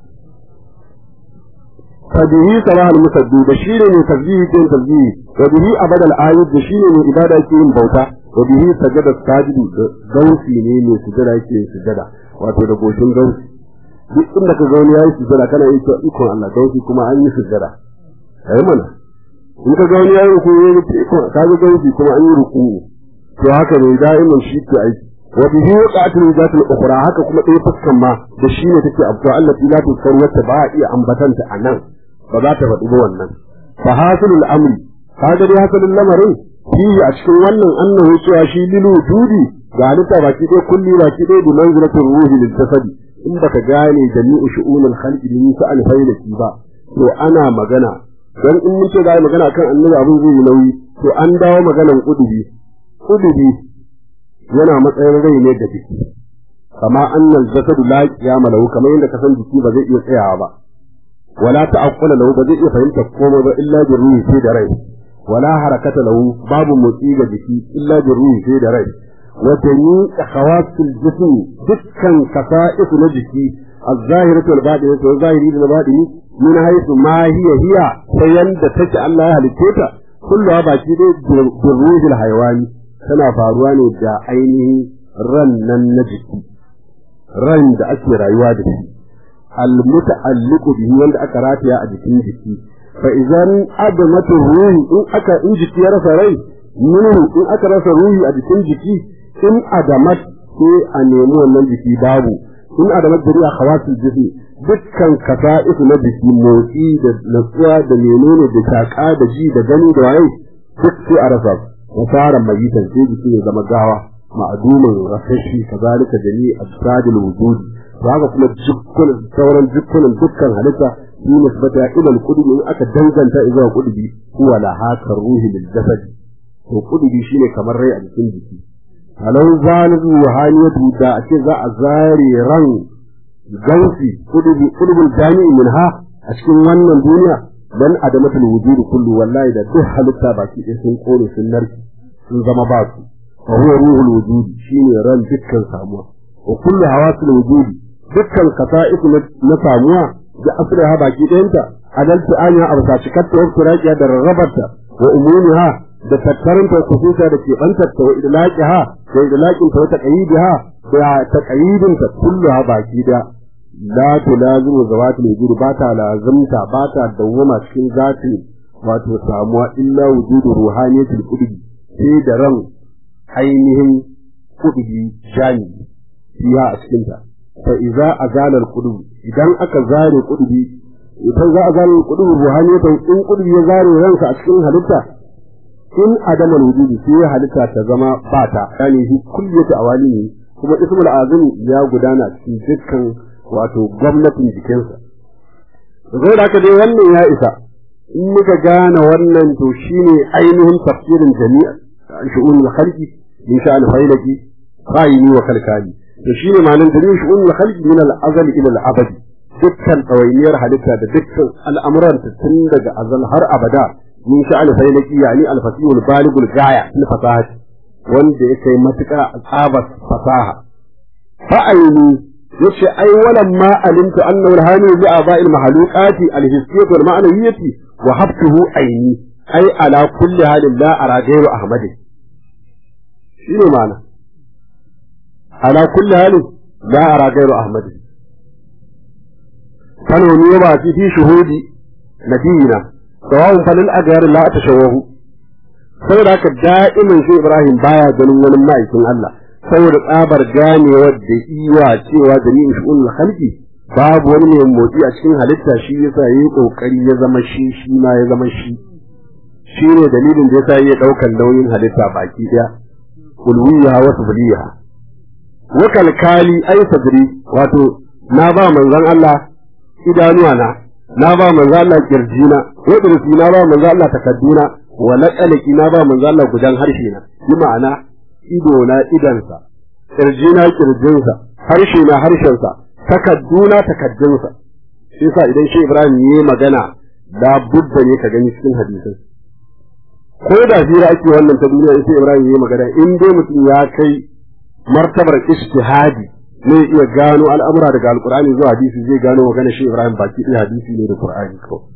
فبه صلاح المسدد da shi ne mai tasbihi ke tasbihi wa bihi abadal ayat da shi ne mai ibada ke yin bauta wa bihi sajada sajidu gausi ne mai sujada ke sujada wato da goshin gausi duk inda ka ga wani yayi sujada kana yi ikon Allah gausi kuma an yi sujada ai mana in ka ga wani yayi ruku yayi ikon ka ga gausi kuma an yi ruku to haka ne da'iman shi ke aiki wa bihi waqa'atul zatul ukhra haka kuma ɗaya fuskan ma da shi ne take abuwa Allah la tusaru wata ba a iya ambatanta a nan ba za ta faɗi ba wannan fa hasilul amri kaga dai hasilul lamarin shi a cikin wannan annahu cewa shi lilu dudi ga halitta baki ɗaya kulli baki ɗaya bi manzilatul ruhi lil jasadi in baka gane jami'u shu'unul khalqi min sa'al failaki ba to ana magana dan in mun ce za magana kan annabi abin zai yi nauyi to an dawo maganan kudubi kudubi yana matsayin rai ne da jiki kama annal jasadu la qiyama lahu kamar yadda ka san jiki ba zai iya tsayawa ba wala ta'aqqula lahu ba zai iya fahimta komai ba illa bi ruhi sai da rai wala harakata lahu babu motsi ga jiki illa bi ruhi sai da rai wa jami'u khawasil jism dukkan kasa'is na jiki الظاهرة والباطنة والظاهري والباطني من حيث ما هي هي فيند تك الله هلكيتا كلها باقي دي بالروح الحيواني tana faruwa ne da ainihin ran nan na jiki ran da ake rayuwa da shi almuta'alliqu bihi wanda aka rataya a jikin jiki fa idan adamatu ruhi in aka in jiki ya rasa rai minhu in aka rasa ruhi a jikin jiki in adamat sai a nemi wannan jiki babu in adamat da riya khawasul jismi dukkan kasa'isu na jiki motsi da natsuwa da menene da shaka da ji da gani da waye duk sai a rasa وصار ميتا في جسم زما غاوا معدوما رفشي كذلك جميع أجساد الوجود وهذا كما جكل ثورا جكل دكان هلتا في نسبة إلى القدب إن أكا دنجان إذا القدب هو لها كالروح للجسد وقدب شيني كمر رأي أجسام جسم فلو زالت روحانية دا أكذا أزاري رن جنسي قدب قدب الجامع منها أشكي وانا الدنيا dan adamatul wujudi kullu wallahi da duk halitta baki ɗaya sun kore sun narki sun zama ba su fa huwa ruhul wujudi shine ran dukkan samuwa wa kullu hawasul wujudi dukkan kasa'is na samuwa da asliha baki ɗayanta adalci anya absa cikatta wa turaqiya da rarrabarta wa umumiha da tattarinta kusuta da keɓantarta wa idlaqiha da idlaqinta wa taqayidiha da taqayidinta kulluha baki ɗaya la tulazimu zawatul wujud ba ta lazimta ba ta dawwama cikin zati wato samuwa illa wujudu ruhaniyatul qudbi sai da ran ainihin qudbi jani fiha a cikin ta fa idza azala al qudbi idan aka zare qudbi idan za a zare qudbi ruhaniyatan in qudbi ya zare ransa a cikin halitta in adamal wujudi sai halitta ta zama bata yani shi kulliyatu awali ne kuma ismul azim ya gudana cikin dukkan wato gwamnatin jikinsa. Zai da aka dai wannan ya isa, in muka gane wannan to shi ne ainihin tafsirin jami'a shi'un al-khalqi min sha al-failaki fa'ini wa kalkali. To shi ne ma'anar jami'in shi'un al-khalqi min al-azali ila al-abadi. Dukkan ɗawainiyar halitta da dukkan al'amuran tun daga azal har abada min sha al-failaki yani al-fasihul baligul gaya fil fasahati wanda ya kai matuƙa a tsabar fasaha. Fa'aini yace ai walan ma alimtu annahu alhani bi aba'il mahluqati alhissiyyah wal ma'nawiyyah wa habtuhu aini ai ala kulli halin la ara ghayru ahmad shine ma'ana ala kulli halin la ara ghayru ahmad kanu ne ba fi shuhudi nabiyina sawa'un falil agar la tashawwahu saboda haka da'imin shi Ibrahim baya ganin wani ma'aikin Allah saboda tsabar ganewar da iwa cewa jami'in shu'un halki babu wani mai motsi a cikin halitta shi yasa yayi kokari ya zama shi shi ma ya zama shi shi ne dalilin da yasa ya daukan nauyin halitta baki daya ulwiya wa subliya wa kalkali ay sadri wato na ba manzon Allah idanuwa na na ba manzon Allah kirjina wa dirsi na ba manzon Allah takadduna wa laqaliki na ba manzon Allah gudan harshe na bi ma'ana ido na idansa, ƙirji na ƙirjinsa, harshe na harshensa, takadduna takaddunsa. Shi sa idan shi Ibrahim yi magana da budda ne ka gani cikin hadisin. Ko da hira ake wannan ta duniya sai Ibrahim yi magana in dai mutum ya kai martabar ijtihadi ne iya gano al'amura daga alkur'ani zuwa hadisi zai gano magana shi Ibrahim baki ɗaya hadisi ne da Qur'ani kawai.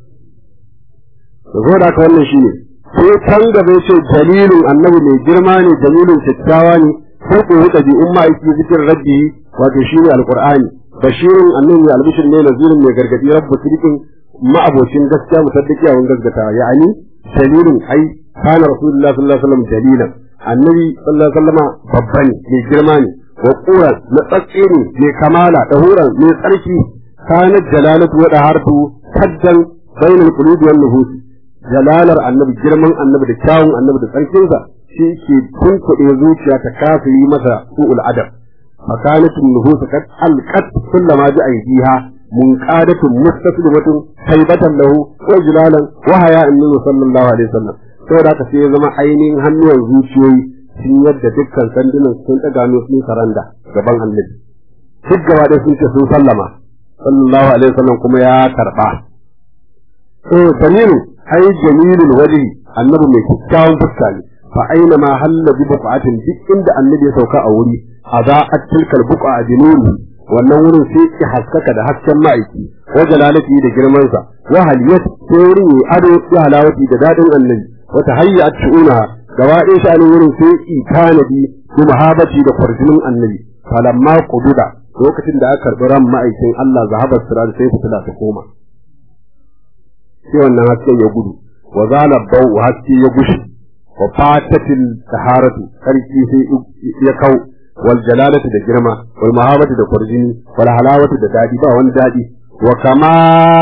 Da da haka wannan shi ne. sai can gaba ce dalilin annabi mai girma ne dalilin kyakkyawa ne sai ko huɗa bi umma aiki zikin rabbi wato shi ne alqur'ani bashirin annabi albishir ne nazirin mai gargadi rabbu sidikin ma'abocin gaskiya musaddiki a gaskata ya'ani dalilin ai kana rasulullahi sallallahu alaihi wasallam dalilan annabi sallallahu alaihi wasallam babba ne mai girma ne wa qura na tsatsi ne mai kamala dahuran mai tsarki kana jalalatu wa dahartu kaddan bainal qulubi wan nufusi jalalar annabi girman annabi da kyawun annabi da tsarkinsa shi ke tunkuɗe zuciya ta kasa yi masa su'ul adab فكانت النفوس قد ألقت كل ما بأيديها منقادة مستسلمة هيبة له وجلالا وحياء منه صلى الله عليه وسلم saboda haka sai ya zama ainihin hannuwan zuciyoyi sun yadda dukkan sandunan sun ɗaga ne sun saranda gaban annabi duk gaba ɗaya sun ce sun sallama sallallahu alaihi wasallam kuma ya karɓa to tamiru ai jamilul wajhi annabi mai kyakkyawan fuska ne fa aina ma halla bi buqatin duk inda annabi ya sauka a wuri aza'at tilkal buqa binuni wannan wurin sai ki haskaka da hasken ma'aiki wa jalalati da girman sa wa haliyat sai wurin yi ado ya halawati da dadin annabi wa tahayyat shu'una gaba ɗaya sha'anin wurin sai ki tanadi bi mahabati da farjinin annabi falamma qududa lokacin da aka karɓi ran ma'aikin Allah zahabar sirar sai fitila ta koma sai wannan hasken ya gudu wa zala bau haske ya gushi wa fatatil taharatu sarki sai ya kau wal jalalatu da girma wal mahabatu da kurjini wal halawatu da dadi ba wani dadi wa kama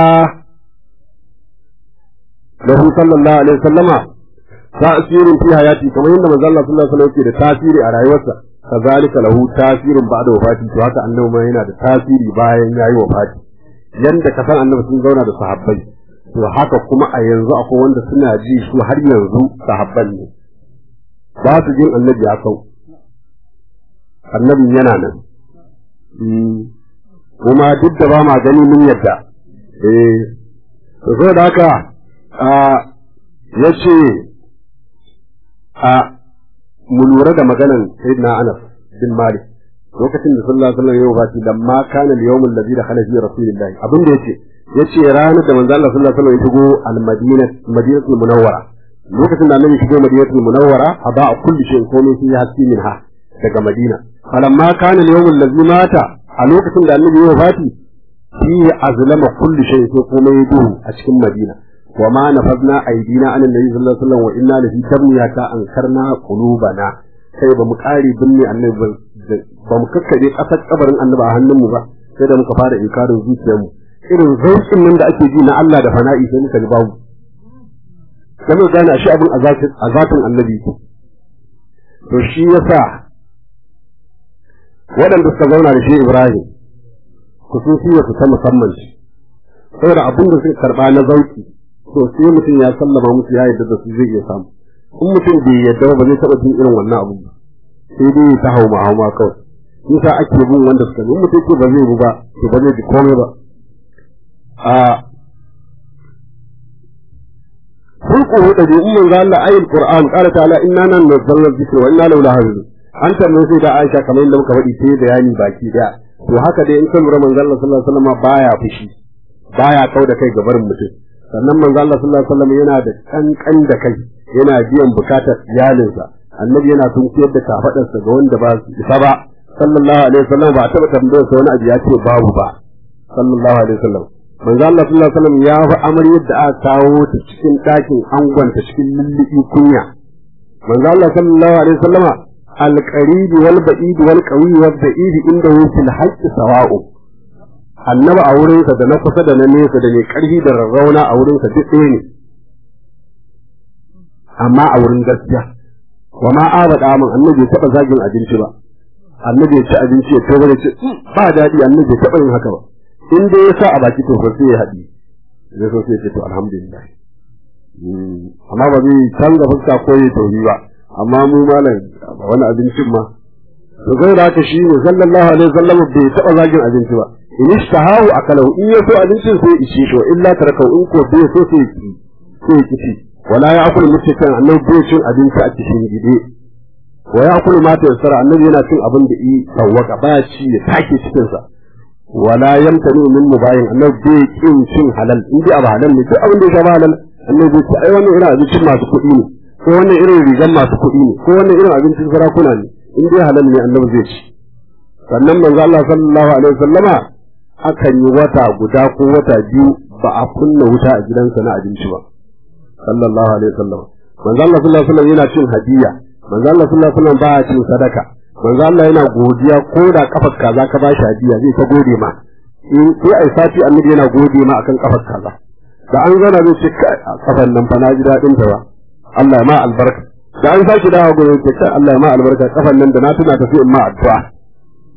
lahu sallallahu alaihi wasallama ta'sirun fi hayati kamar yadda manzo Allah sallallahu alaihi wasallam yake da tasiri a rayuwarsa kazalika lahu tasirun ba'da wafati to haka annabi ma yana da tasiri bayan yayi wafati yanda ka san annabi sun zauna da sahabbai to haka kuma a yanzu akwai wanda suna ji su har yanzu sahabban ne ba su jin annabi ya kau annabin yana nan kuma duk da ba ma gani mun yadda eh to so da haka ya ce a mu lura da maganan sayyidina Anas bin Malik lokacin da sallallahu alaihi wasallam ya wafati lamma kana al-yawm alladhi dakhala fi rasulillahi abin da yace yace ranar da manzo Allah sallallahu alaihi wasallam ya shigo al-Madina Madinatul Munawwara lokacin da annabi shigo Madinatul Munawwara aba kulli shay'in komai sai haske minha daga Madina falamma kana al-yawm alladhi mata a lokacin da annabi ya wafati fi azlama kulli shay'in sai komai ya duhu a cikin Madina wa ma nafadna aydina an annabi sallallahu alaihi wasallam wa inna lafi tabniyata ankarna qulubana sai ba mu kare binne annabi ba mu kakkare kasar kabarin annabi a hannunmu ba sai da muka fara inkarin zuciyarmu irin zaukin nan da ake ji na Allah da fana'i sai muka ji babu sai mu gane shi abin azatin annabi to shi yasa waɗanda suka zauna da shi Ibrahim kususiyar su ta musamman shi saboda abin da suka karɓa na zauki to sai mutum ya sallama musu ya yadda da su zai iya samu in mutum bai yadda ba zai taɓa jin irin wannan abin ba sai dai ta hauma hauma kawai yasa ake bin wanda suka in mutum ce ba zai bu ba to ba zai ji komai ba a hulquhu da in manzo Allah ayil Qur'an qala ta'ala inna nan nazzalna dhikra wa inna lahu lahafizun an tambaye sai da Aisha kamar yadda muka faɗi sai bayani baki daya to haka dai in kan lura manzo Allah sallallahu alaihi wasallam baya fushi baya kau da kai gabarin mutum sannan manzo Allah sallallahu alaihi wasallam yana da kankan da kai yana biyan bukatar iyalinsa annabi yana tunkiyar da kafadarsa ga wanda ba su isa ba sallallahu alaihi wasallam ba taba tambayar sa wani abu ya ce babu ba sallallahu alaihi wasallam manzo Allah sallallahu alaihi wasallam ya fa amaryar da aka kawo ta cikin ɗakin angonta cikin lullubi kunya manzo Allah sallallahu alaihi wasallam al-qarib wal ba'id wal qawi wal da'id inda fil haqqi sawa'u annaba a wurinsa da na kusa da na nesa da mai karfi da rarrauna a wurinsa duk ɗaya ne amma a wurin gaskiya wa ma abada min annabi taɓa zagin abinci ba annabi ya ci abinci ya tobar ce ba daɗi annabi ya taɓa yin haka ba in dai ya sa a baki to sai ya haɗi zai so sai ya ce to alhamdulillah amma ba zai canza fuska ko ya tauri ba amma mu malam wani abincin ma to zai da haka shi ne sallallahu alaihi wasallam bai taɓa zagin abinci ba in ishtahahu akalahu in ya so abincin sai ya ishe shi wa illa tarakau in ko bai so sai ya ci sai ya ci wala ya akulu mutakan annabi bai cin abinci a cikin gide wa ya akulu mata yassara annabi yana cin abin da yi sawwaka ba ci ya take cikin sa wala yamtani min mubayin annabi bai kin cin halal in dai abu halal ne duk abin da ya zama halal annabi bai ce ai wannan irin abincin masu kuɗi ne ko wannan irin rigan masu kuɗi ne ko wannan irin abincin sarakuna ne in dai halal ne annabi zai ci sannan manzo Allah sallallahu alaihi wasallama akan yi wata guda ko wata biyu ba a kunna wuta a gidansa na abinci ba sallallahu alaihi wasallam manzo Allah sallallahu alaihi wasallam yana cin hadiya manzo Allah sallallahu alaihi wasallam baya cin sadaka manzo Allah yana godiya ko da kafar kaza ka bashi hadiya zai ta gode ma in sai ai sati annabi yana gode ma akan kafar kaza da an zana zai ce kafar nan fa na ji dadin ta ba Allah ya ma albarka da an saki dawo gurin ce kai Allah ya ma albarka kafar nan da na tuna ta sai in ma addu'a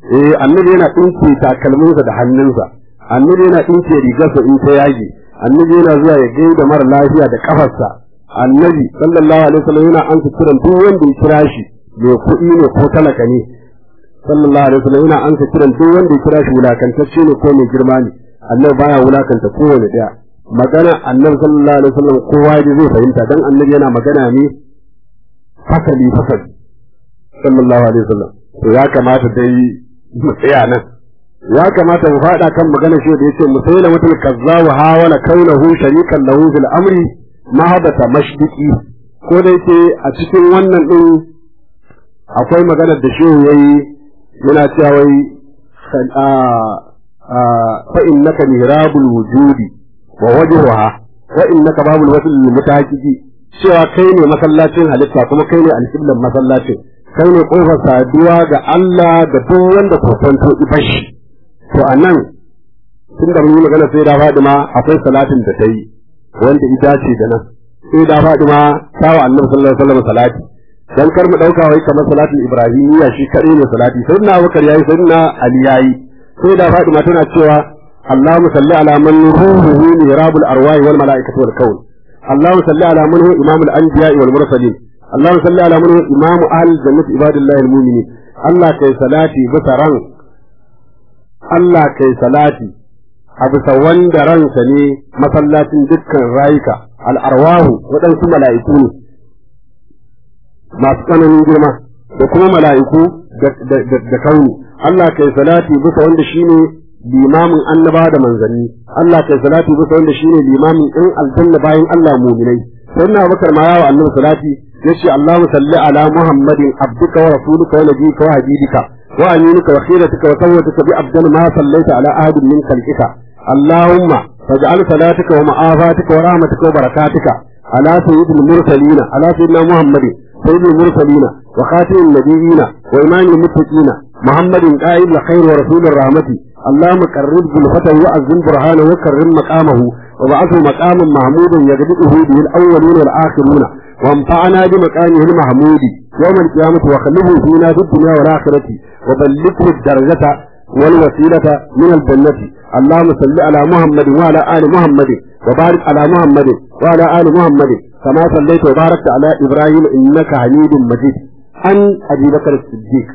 eh annabi yana dinke takalminsa da hannunsa annabi yana dinke rigarsa in ta yage annabi yana zuwa ya gaida mara lafiya da kafarsa annabi sallallahu alaihi wasallam yana ansa kiran duk wanda ya kira shi mai kuɗi ne ko talaka ne sallallahu alaihi wasallam yana ansa kiran duk wanda ya kira shi wulakantacce ne ko mai girma ne annabi baya wulakanta kowane daya magana annabi sallallahu alaihi wasallam kowa ya zai fahimta dan annabi yana magana ne fasali fasali sallallahu alaihi wasallam to ya kamata dai mu tsaya nan ya kamata mu faɗa kan magana shi da yace musaila mutul kazzabu hawala kaunahu sharikan lahu fil amri mahabata mashdiqi ko da yake a cikin wannan din akwai maganar da shehu yayi yana cewa wai fa innaka mihrabul wujudi wa wajhuha wa innaka babul wasl lil mutahaqqi cewa kai ne masallacin halitta kuma kai ne alqiblan masallacin kai ne kofar saduwa ga Allah da duk wanda kokonto ibashi to anan tun da mun yi magana sai da Fadima akwai salatin da ta yi wanda ita ce da nan sai da Fadima tawa Annabi sallallahu alaihi wasallam salati dan kar mu dauka wai kamar salatin Ibrahimiyya shi kare ne salati sai na Abubakar yayi sai na Ali yayi sai da Fadima tana cewa اللهم صل على من روحه مهراب الارواح والملائكه والكون اللهم صل على من هو امام الانبياء والمرسلين اللهم صل على من هو امام اهل الجنه عباد الله المؤمنين الله كي صلاتي بسران الله كي صلاتي a bisa wanda ransa ne masallacin dukkan rayuka al'arwahu waɗansu mala'iku ne masu tsananin girma da kuma mala'iku da kauni Allah kai salati bisa wanda shine limamin annaba da manzanni Allah kai salati bisa wanda shine limamin in aljanna bayan Allah mu'minai sai na bakar ma yawa annabi salati yace Allahumma salli ala Muhammadin abduka wa rasulika wa nabiyika wa habibika wa aminuka wa khiratuka wa sawwatuka bi abdal ma sallaita ala ahadin min khalqika Allahumma faj'al salatika wa ma'afatika wa rahmatuka wa barakatika ala sayyidil mursalin ala sayyidina Muhammadin سيد المرسلين وخاتم النبيين وإمام المتقين محمد قائد الخير ورسول الرحمة اللهم قرب بالفتى وأذن برهانه وكرم مقامه وبعثه مقاما محمودا يغدقه به الأولون والآخرون وانفعنا بمكانه المحمود يوم القيامة وخلفه فينا في الدنيا والآخرة وبلغه الدرجة والوسيلة من الجنة اللهم صل على محمد وعلى آل محمد وبارك على محمد وعلى آل محمد كما صليت وباركت على إبراهيم إنك حميد مجيد عن أبي بكر الصديق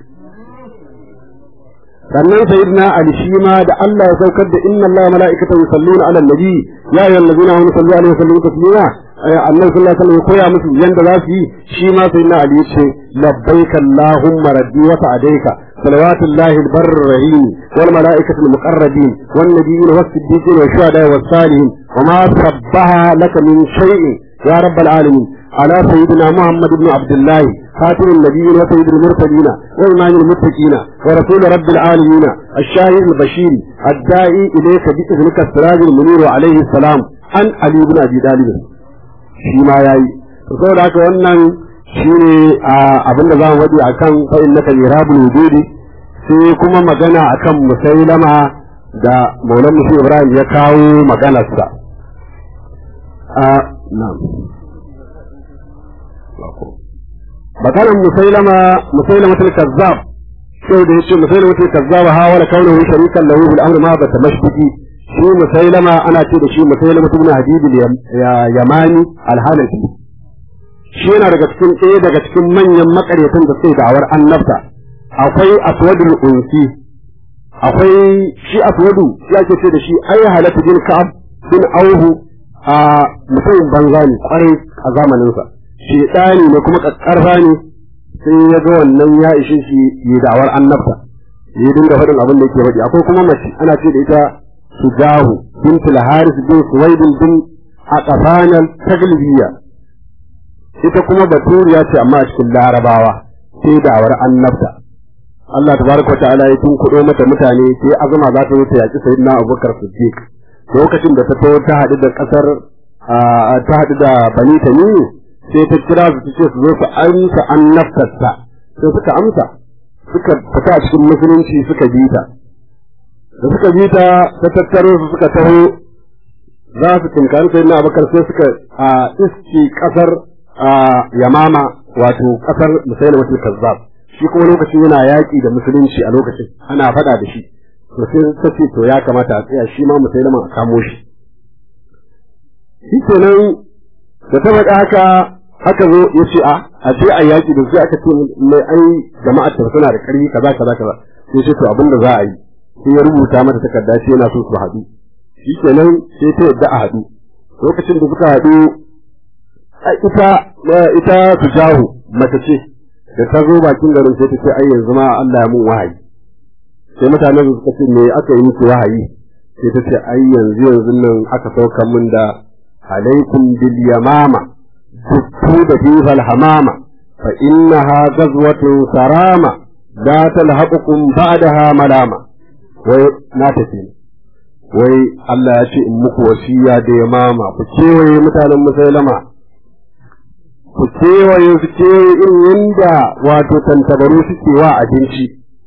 sannan sayyidina ali shi ma da Allah ya saukar da inna Allah mala'ikatahu yusalluna 'alan nabi ya ayyuhal ladina amanu sallu 'alaihi wa sallimu taslima annabi sallallahu alaihi wasallam koya musu yanda za su yi shi ma sayyidina ali ya ce labbaika allahumma rabbi wa sa'adaika salawatullahi albarr rahim wal mala'ikatu almuqarrabin wan nabiyyin was siddiqin wa shuhada was salihin wa ma sabbaha laka min shay'in ya rabbal alamin على سيدنا محمد بن عبد الله خاتم النبيين وسيد المرسلين وإمام المتقين ورسول رب العالمين الشاهد البشير الداعي إليك بإذنك السراج المنير عليه السلام عن علي بن أبي طالب شيما ياي saboda haka wannan shine abin da za mu waje akan fa innaka mirabul wujudi sai kuma magana akan musailama da maulan musu ibrahim ya kawo maganarsa a na'am maganar musailama musailama tul kazzab sai da yace musailama tul kazzab ha wala kaunahu sharikan lahu bil amr ma bata mashbiki shi musailama ana ce da shi musailama ibn hadid yamani al-hanafi shi yana daga cikin ɗaya daga cikin manyan makaryatan da suke da'awar annabta akwai aswadul unsi akwai shi aswadu ya ke ce da shi ai halatu bin ka'ab bin auhu a mutum banza ne kwarai a zamaninsa shedani ne kuma kakkarfa ne sai ya ga wannan ya ishe shi yi da'awar annabta ya dinga faɗin abin da yake faɗi akwai kuma mace ana ce da ita sujahu bintul haris bin suwaid bin aqfanal taglibiya ita kuma baturiya ce amma a cikin larabawa sai da'awar annabta Allah tabaraka ta'ala ya tun kudo mata mutane sai azuma za ta zo ta yaki sayyidina Abubakar Siddiq lokacin da ta to ta haɗu da ƙasar ta haɗu da Bani Tamim sai ta kira su ta ce su zo su amsa annabtarsa sai suka amsa suka fita a cikin musulunci suka bi ta da suka bi ta ta tattaro su suka taho za su tinkari sai na abakar sai suka a iski kasar yamama wato kasar musailama matul kazzab shi kuma lokacin yana yaƙi da musulunci a lokacin ana faɗa da shi to sai ta ce to ya kamata a tsaya shi ma musulman a kamo shi shi kenan da ta faɗa haka aka zo ya ce a a je a yaƙi da sai aka ce mai ai jama'ar ta suna da ƙarfi kaza kaza kaza sai ce to abin da za a yi sai ya rubuta mata takarda sai yana so su haɗu shi kenan sai ta yadda a haɗu lokacin da suka haɗu ita ita su jahu mace ce da ta zo bakin garin sai ta ce ai yanzu ma Allah ya mun wahayi sai mutanen su suka ce me aka yi miki wahayi sai ta ce ai yanzu yanzu nan aka sauka min da alaikum bil yamama dukku da fifal hamama fa innaha ghazwatun sarama la talhaqukum ba'daha malama wai na tafi wai Allah ya ce in muku wasiya da yamama ku kewaye mutanen musailama ku kewaye su kewaye irin yanda wato tantabaru suke wa abinci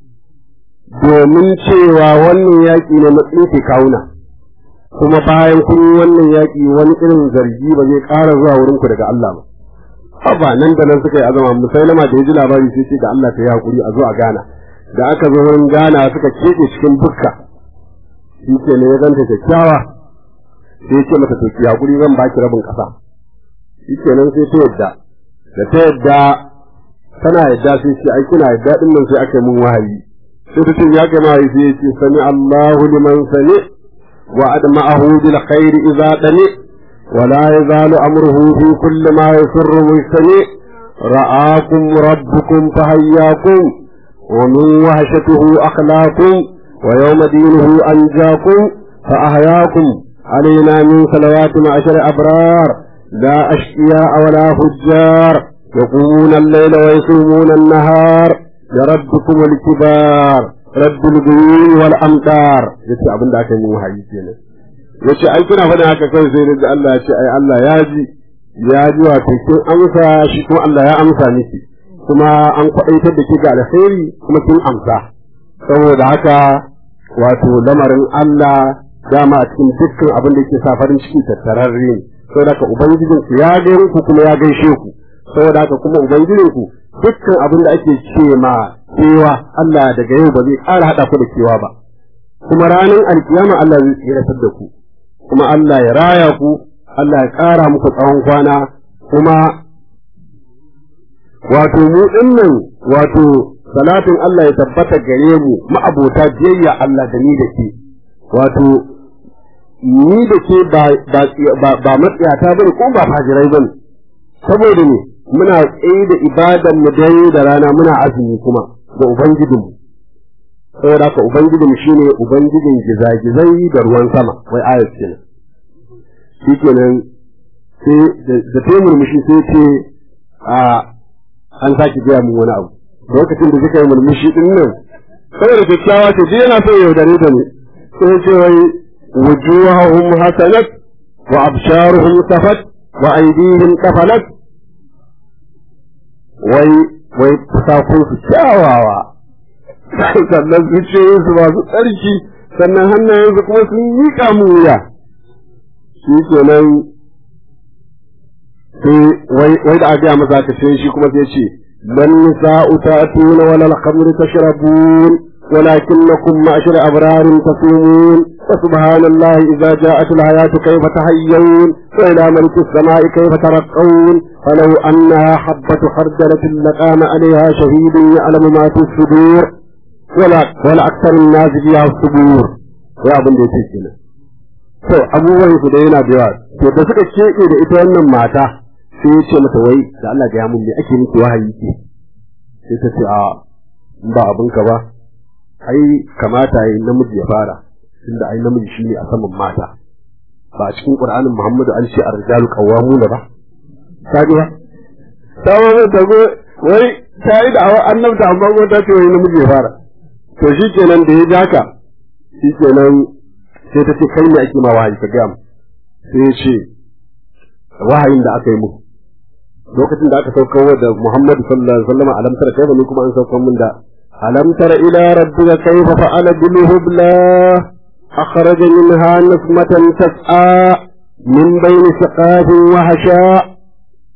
domin cewa wannan yaƙi ne na tsinke kawuna kuma bayan kun yi wannan yaƙi wani irin zargi ba zai ƙara zuwa wurin ku daga Allah ba haba nan da nan suka yi azama musailama da ya ji labari sai ce da Allah ta yi hakuri a zo a gana da aka zo wurin gana suka keɓe cikin bukka shi ke ne ya ganta kyakkyawa sai ya ce mata to ki hakuri zan baki rabin ƙasa shi ke nan sai ta yadda da ta yadda tana yadda sai ce ai kina yadda din nan sai aka yi mun wahayi sai ta ce ya kai mahayi sai ya ce sami Allahu liman sami wa adma'ahu bil khairi idza dani wa la yazalu amruhu fi kulli ma yusirru mustami ra'akum rabbukum fahayyakum wa min wahshatihi akhlaqum wa yawma dinihi anjaakum fa ahyakum علينا من صلوات معشر أبرار لا أشقياء ولا فجار يقومون الليل ويصومون النهار لربكم الكبار رب الغيوم والأمطار yace abin da aka yi mu hayi kenan yace ai kuna faɗin haka kai sai da Allah yace ai Allah ya ji ya ji wato kin amsa shi kuma Allah ya amsa miki kuma an kwaɗaitar da ke ga alheri kuma kin amsa saboda haka wato lamarin Allah dama a cikin dukkan abin da yake sa farin ciki tattararre ne saboda haka ubangijinku ya gairu ku kuma ya gaishe ku saboda haka kuma ubangijinku dukkan abin da ake ce ma kewa Allah daga yau ba zai ƙara haɗa ku da kewa ba kuma ranar alkiyama Allah zai tsiratar da ku kuma Allah ya raya ku Allah ya ƙara muku tsawon kwana kuma wato mu dinnan wato salatin Allah ya tabbata gare mu ma'abota biyayya Allah da ni da ke wato ni da ke ba matsayata bane ko ba fajirai bane saboda ne muna tsaye da ibadan mu dare da rana muna azumi kuma da ubangijinmu saboda haka ubangijinmu shine ubangijin gizagizai da ruwan sama wai ayat kenan shikenan sai da ta murmushi sai ce a an sake gaya mun wani abu lokacin da kika yi murmushi din nan saboda kyakkyawa ce dai yana so yaudare da ni sai ce wai wujuhahum hasanat wa absharuhum safat wa aydihim qafalat wai wai fusakun su kyawawa sannan zuciyoyin su masu tsarki sannan hannayen su kuma sun miƙa mu wuya shi kenan sai wai wai da aka masa ka sai shi kuma sai ce lan nisa'u ta'tuna wala al-khamr tashrabun ولكنكم معشر أبرار تصومون فسبحان الله إذا جاءت الحياة كيف تحيون وإلى ملك السماء كيف ترقون فلو أنها حبة خردلة لقام عليها شهيد يعلم ما في الصدور ولا ولا أكثر الناس فيها الصبور يا ابن دي تشكينا to abubuwan su da yana da yawa to da suka keke da ita wannan mata sai ya ce mata wai da Allah ya mun me ake miki wahayi ke sai ta ce a ba abinka ba ai kamata yi namiji ya fara tunda ai namiji shine a saman mata ba a cikin qur'anin muhammadu an ce ar-rijalu qawwamuna ba kaji ba ta wani ta go wai ta yi da annabta amma ko ta ce wai namiji ya fara to shikenan da ya jaka shikenan sai ta ce kai ne ake ma wahayi ka ga mu sai ya ce wahayin da aka yi mu lokacin da aka saukar da Muhammadu sallallahu alaihi wasallam alam tara kai ne kuma an saukar mun da ألم تر إلى ربك كيف فعل بالهبلى أخرج منها نسمة تسعى من بين سقاف وهشاء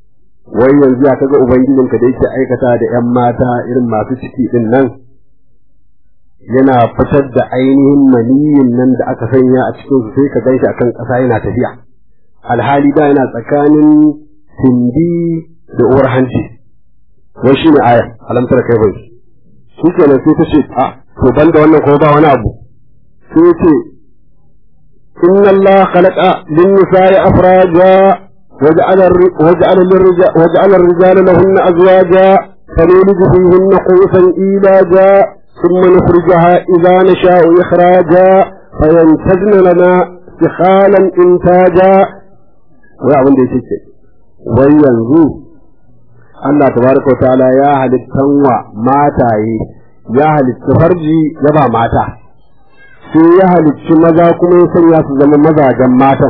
wai yanzu ya kaga ubangijinka da yake aikata da ƴan mata irin masu ciki din nan yana fitar da ainihin maniyin nan da aka sanya a cikin su sai ka ganshi akan ƙasa yana tafiya alhali da yana tsakanin sindi da uwar hanci wai shine aya alamtar kai bai shi kenan sai ta ce a to ban da wannan kuma ba wani abu sai ce inna Allah khalaqa lin nisa'i afraja waja'ala waja'ala lirrijal waja'ala ar-rijala lahunna azwaja فنولد فيهن قوسا إيلاجا ثم نخرجها إذا نشاء إخراجا فينتجن لنا سخالا إنتاجا ويعمل دي شيء وينزو Allah tabaraka wa ta'ala ya halittan wa mataye ya halitta farji ya ba mata sai ya halicci maza kuma ya sanya su zama mazajen matan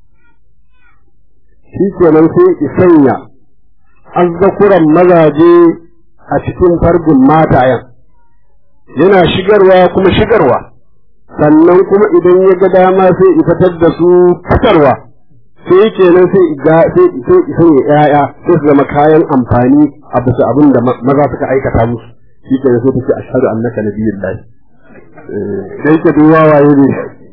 shi kenan sai ya sanya azzakuran mazaje a cikin farjin matayen yana shigarwa kuma shigarwa sannan kuma idan ya ga dama sai ya fitar da su fitarwa sai kenan sai ga sai sai sai yaya sai su zama kayan amfani a bisa abin da maza suka aikata musu shi kenan sai take ashhadu annaka nabiyullahi sai ke duwa waye ne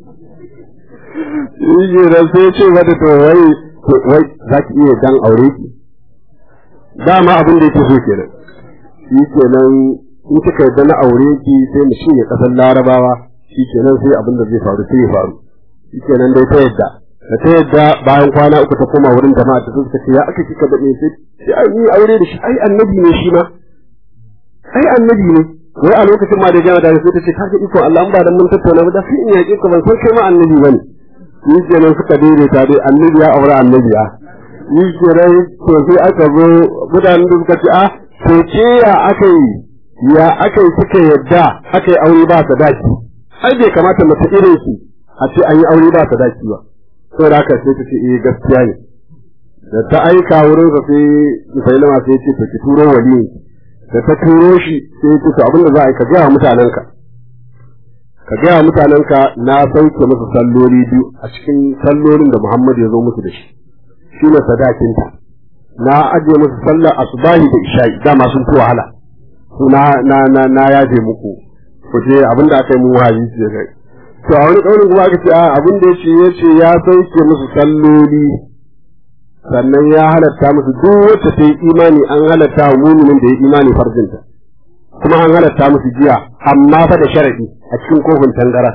shi kenan sai ce mata to wai wai za ki iya dan aure ki dama abin da yake so kenan shi kenan in kika yarda na aure ki sai mu shirya kasar larabawa shi kenan sai abin da zai faru sai ya faru shi kenan dai ta yadda da ta yadda bayan kwana uku ta koma wurin jama'a ta suka ce ya aka kika da sai sai ai ni aure da shi ai annabi ne shi ma ai annabi ne wai a lokacin ma da jama'a da sai ta ce kaga iko Allah an ba da mun tattauna ba da sai in yaƙi ka ban san kai ma annabi bane shi kenan suka daidaita dai annabi ya aure annabi ya shi kenan to sai aka zo mutanen da suka ce a to ce ya aka yi ya aka yi suka yadda aka yi aure ba sadaki ai bai kamata mace irin su a ce an yi aure ba sadaki ba saboda haka sai ta ce eh gaskiya ne da ta aika wurin sa sai Musailama sai ce to ki turo wali da ta turo shi sai ya ce to abin da za a yi ka gaya mutanenka ka gaya mutanenka na sauke musu salloli biyu a cikin sallolin da Muhammad ya zo musu da shi shi ne sadakinta na ajiye musu sallar asubahi da isha'i dama sun fi wahala na na na na yaje muku ku je abin da aka yi mun wahayi ce kai to a wani kaurin kuma aka ce a abin da yace yace ya sauke musu salloli sannan ya halatta musu duk wacce ta yi imani an halatta wa muminin da ya imani farjinta kuma an halatta musu jiya amma fa da sharadi a cikin kofin tangara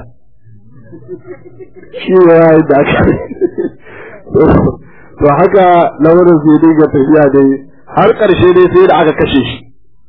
shi ne ya yi da aka to haka lamarin zai dinga tafiya dai har ƙarshe dai sai da aka kashe shi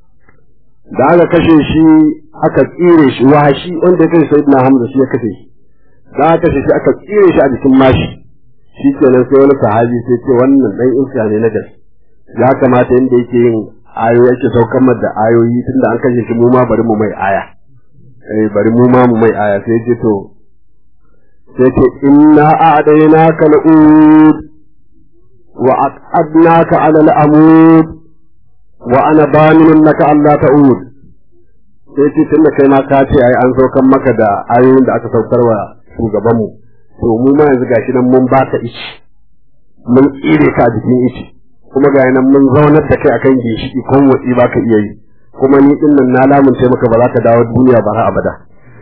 da aka kashe shi aka tsire shi wahashi wanda ya kashe sayyidina hamza shi ya kashe shi da aka kashe shi aka tsire shi a jikin mashi shi kenan sai wani sahabi sai ce wannan dan iska ne na gaske ya kamata inda yake yin ayoyi yake saukar da ayoyi tunda an kashe shi mu ma bari mu mai aya eh bari mu ma mu mai aya sai ce to sai ce inna a'daynaka al'ud wa aqadnaka 'ala al'amud wa ana baminun laka Allah ta'ud sai ce tunda kai ma ka ce ai an saukar maka da ayoyin da aka saukar wa shugabanmu to mu ma yanzu gashi nan mun baka ici mun tsire ka a jikin ici kuma ga nan mun zaunar da kai akan ginshiki kon watsi baka iya yi kuma ni din nan na lamunce maka ba za ka dawo duniya ba har abada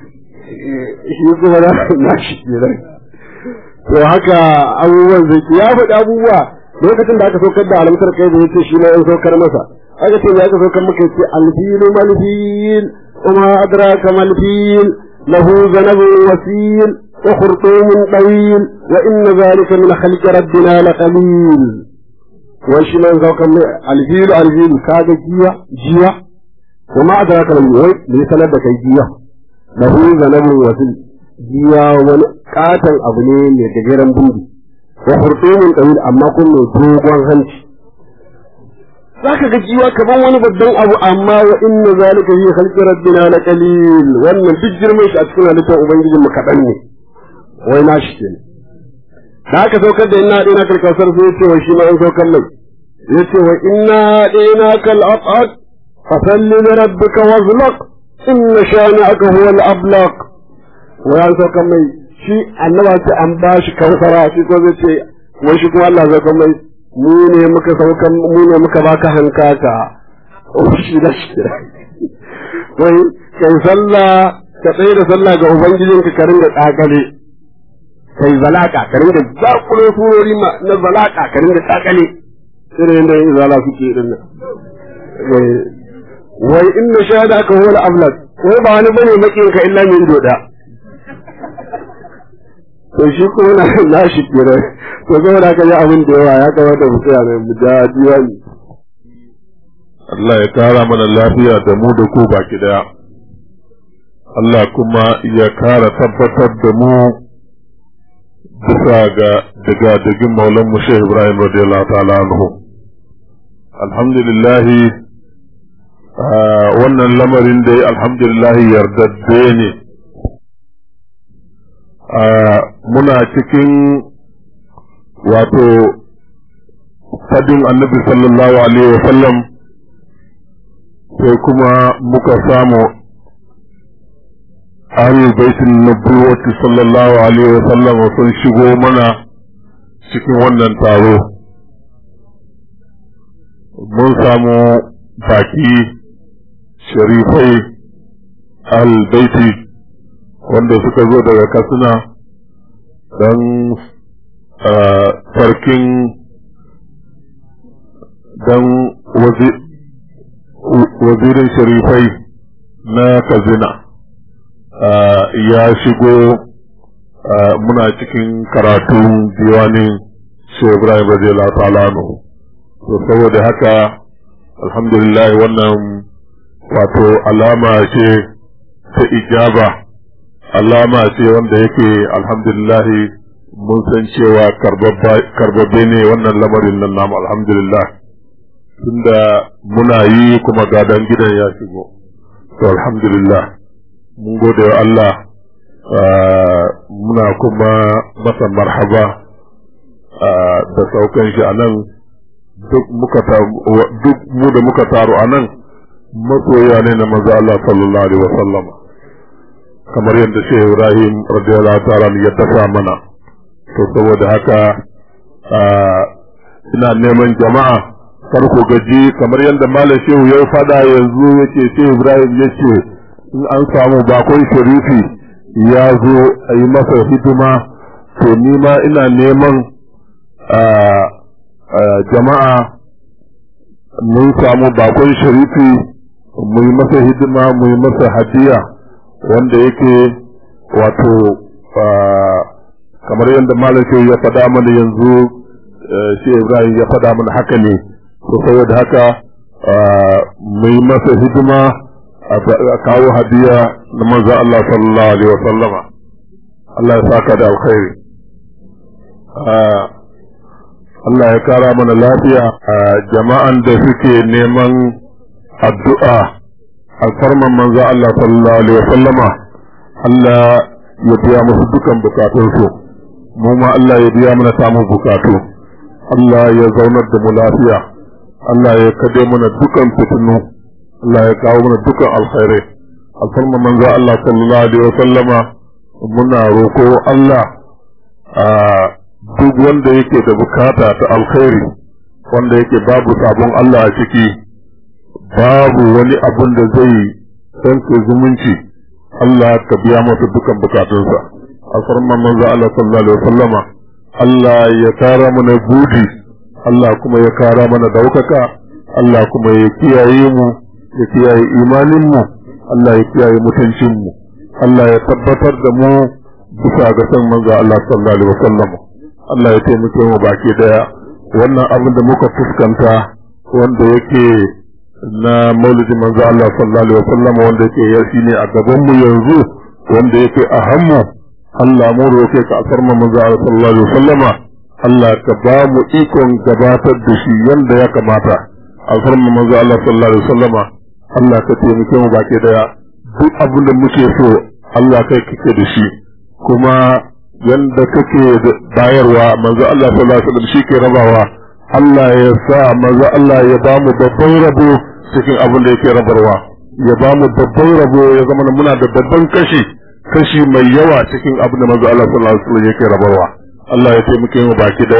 shi kuma na na shi kenan to haka abubuwan zai ya faɗi abubuwa lokacin da aka saukar da alamtar kai da yace shi ma an saukar masa aka ce ya aka saukar maka yace alfilu malfil kuma adraka malfil lahu zanabun wasil وخرطوم طويل وإن ذلك من خلق ربنا لقليل وش من ذوق الفيل الفيل كاد جيا جيا وما أدراك من يوي ليس لدك جيا له ذنب وسل جيا ومن قاتل أبني لتجيرا بودي وخرطوم طويل أما كل دوغان هنش zaka ga jiwa kaman wani babban abu amma wa inna zalika fi khalqi rabbina laqalil wannan duk girman shi a cikin halittar ubangijin mu kadan ne wai na shi kenan da aka saukar da inna dina kal kausar sai yace wai shi ma an saukar mai yace wa inna dina kal aqad fa salli li rabbika wazlaq inna shani'aka huwa al ablaq wai an saukar mai shi annaba ce an ba shi kausara shi ko zai ce wai shi kuma Allah zai mai mu ne muka saukan mu ne muka baka hankaka shi da shi wai kai sallah ka tsaye da sallah ga ubangijinka ka ringa tsakale kai zalaka ka ringa zakulo surori na zalaka ka ringa tsakale irin yadda yin zala suke din nan wai inna shahada aka huwa al-ablad wai ba wani bane makin ka illa min doda to shi kuma na na shi kira to saboda ka ji abin da yawa ya kamata mu tsaya mai mu ja diwani Allah ya kara mana lafiya da mu da ku baki daya Allah kuma ya kara tabbatar da mu bisa ga daga dagin maulan mu Sheikh Ibrahim radiyallahu ta'ala anhu alhamdulillah wannan lamarin da alhamdulillah yardadde ne muna cikin wato fadin annabi sallallahu alaihi wa sallam sai kuma muka samu ahlul baitin nubuwati sallallahu alaihi wa sallam sun shigo mana cikin wannan taro mun samu baki sharifai ahlul baiti wanda suka zo daga katsina don sarkin don wazirin sharifai na kazina ya shigo muna cikin karatun diwanin shehu ibrahim radiyallahu ta'ala anhu to saboda haka alhamdulillah wannan wato alama ce ta ijaba alama ce wanda yake alhamdulillah mun san cewa karbabbe ne wannan lamarin nan namu alhamdulillah tunda muna yi kuma gadon gidan ya shigo to alhamdulillah mun gode wa Allah muna kuma masa marhaba da saukan shi a nan duk mu da muka taru a nan masoya ne na maza Allah sallallahu alaihi wasallam kamar yadda shi Ibrahim radiyallahu ta'ala ya dafa mana to saboda haka ina neman jama'a kar ku gaji kamar yadda malam shehu ya fada yanzu yake shehu Ibrahim yace in an samu bakon sharifi ya zo a yi masa hidima to ni ma ina neman jama'a mun samu bakon sharifi mu yi masa hidima mu yi masa hadiya wanda yake wato kamar yadda malam shehu ya faɗa mana yanzu shi ibrahim ya faɗa mana haka ne to saboda haka mu yi masa hidima a kawo hadiya na manzo Allah sallallahu alaihi wasallama Allah ya saka da alkhairi Allah ya kara mana lafiya a jama'an da suke neman addu'a a farman manzo Allah sallallahu alaihi wasallama Allah ya biya musu dukan bukatunsu mu ma Allah ya biya mana samun bukatu Allah ya zaunar da mu lafiya Allah ya kade mana dukan fitinu Allah ya kawo mana dukan alkhairai alfarman manzo Allah sallallahu alaihi wasallama muna roko Allah a duk wanda yake da bukata ta alkhairi wanda yake babu sabon Allah a ciki babu wani abun da zai sanke zumunci Allah ka biya masa dukan bukatunsa alfarman manzo Allah sallallahu alaihi wasallama Allah ya kara mana budi Allah kuma ya kara mana daukaka Allah kuma ya kiyaye mu ya kiyaye imanin mu Allah ya kiyaye mutuncin mu Allah ya tabbatar da mu bisa ga san manzo Allah sallallahu alaihi wasallama Allah ya taimake mu baki daya wannan abin da muka fuskanta wanda yake na maulidi manzo Allah sallallahu alaihi wasallam wanda yake ya ne a gaban mu yanzu wanda yake a hannu Allah mu roke ka asar mu manzo Allah sallallahu alaihi wasallama Allah ka ba mu ikon gabatar da shi yanda ya kamata asar mu manzo Allah sallallahu alaihi wasallama Allah ka taimake mu baki daya duk abin da muke so Allah kai kake da shi kuma yanda kake bayarwa manzo Allah sallallahu alaihi wasallam shi ke rabawa Allah ya sa manzo Allah ya ba mu babban rabo cikin abin da yake rabarwa ya ba mu babban rabo ya zama muna da babban kashi kashi mai yawa cikin abin da manzo Allah sallallahu alaihi wasallam yake rabarwa Allah ya taimake mu baki daya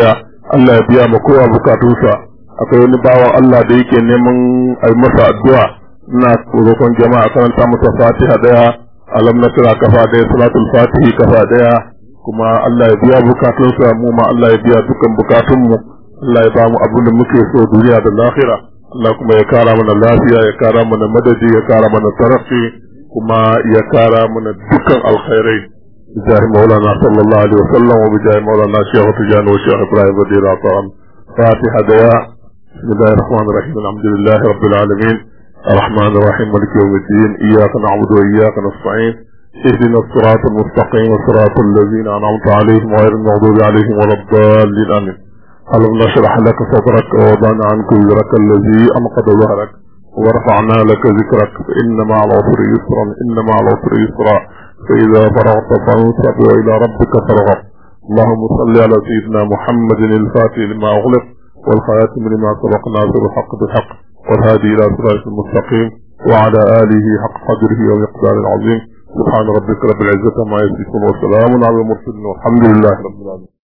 Allah ya biya ma kowa bukatunsa akwai wani bawan Allah da yake neman a yi masa addu'a ina roƙon jama'a karanta masa fatiha daya alam nasra kafa daya salatul fatihi kafa daya kuma Allah ya biya bukatunsa mu ma Allah ya biya dukkan bukatunmu Allah ya ba mu abin da muke so duniya da lahira Allah kuma ya kara mana lafiya ya kara mana madadi ya kara mana tarafi kuma ya kara mana dukkan alkhairai بجاه مولانا صلى الله عليه وسلم وبجاه مولانا شيخ تجان وشيخ ابراهيم رضي الله عنه فاتحة دياء بسم الله الرحمن الرحيم الحمد لله رب العالمين الرحمن الرحيم مالك يوم الدين اياك نعبد واياك نستعين اهدنا الصراط المستقيم صراط الذين انعمت عليهم غير المغضوب عليهم ولا الضالين امين ألم نشرح لك صدرك ووضعنا عنك وزرك الذي أنقض ظهرك ورفعنا لك ذكرك فإن مع العسر يسرا إن مع العسر يسرا فإذا فرغت فانصب وإلى ربك فارغب اللهم صل على سيدنا محمد الفاتح لما أغلق والخاتم لما سبق ناصر الحق بالحق والهادي إلى صراط المستقيم وعلى آله حق قدره ومقدار العظيم سبحان ربك رب العزة ما يصفون وسلام على المرسلين والحمد لله رب العالمين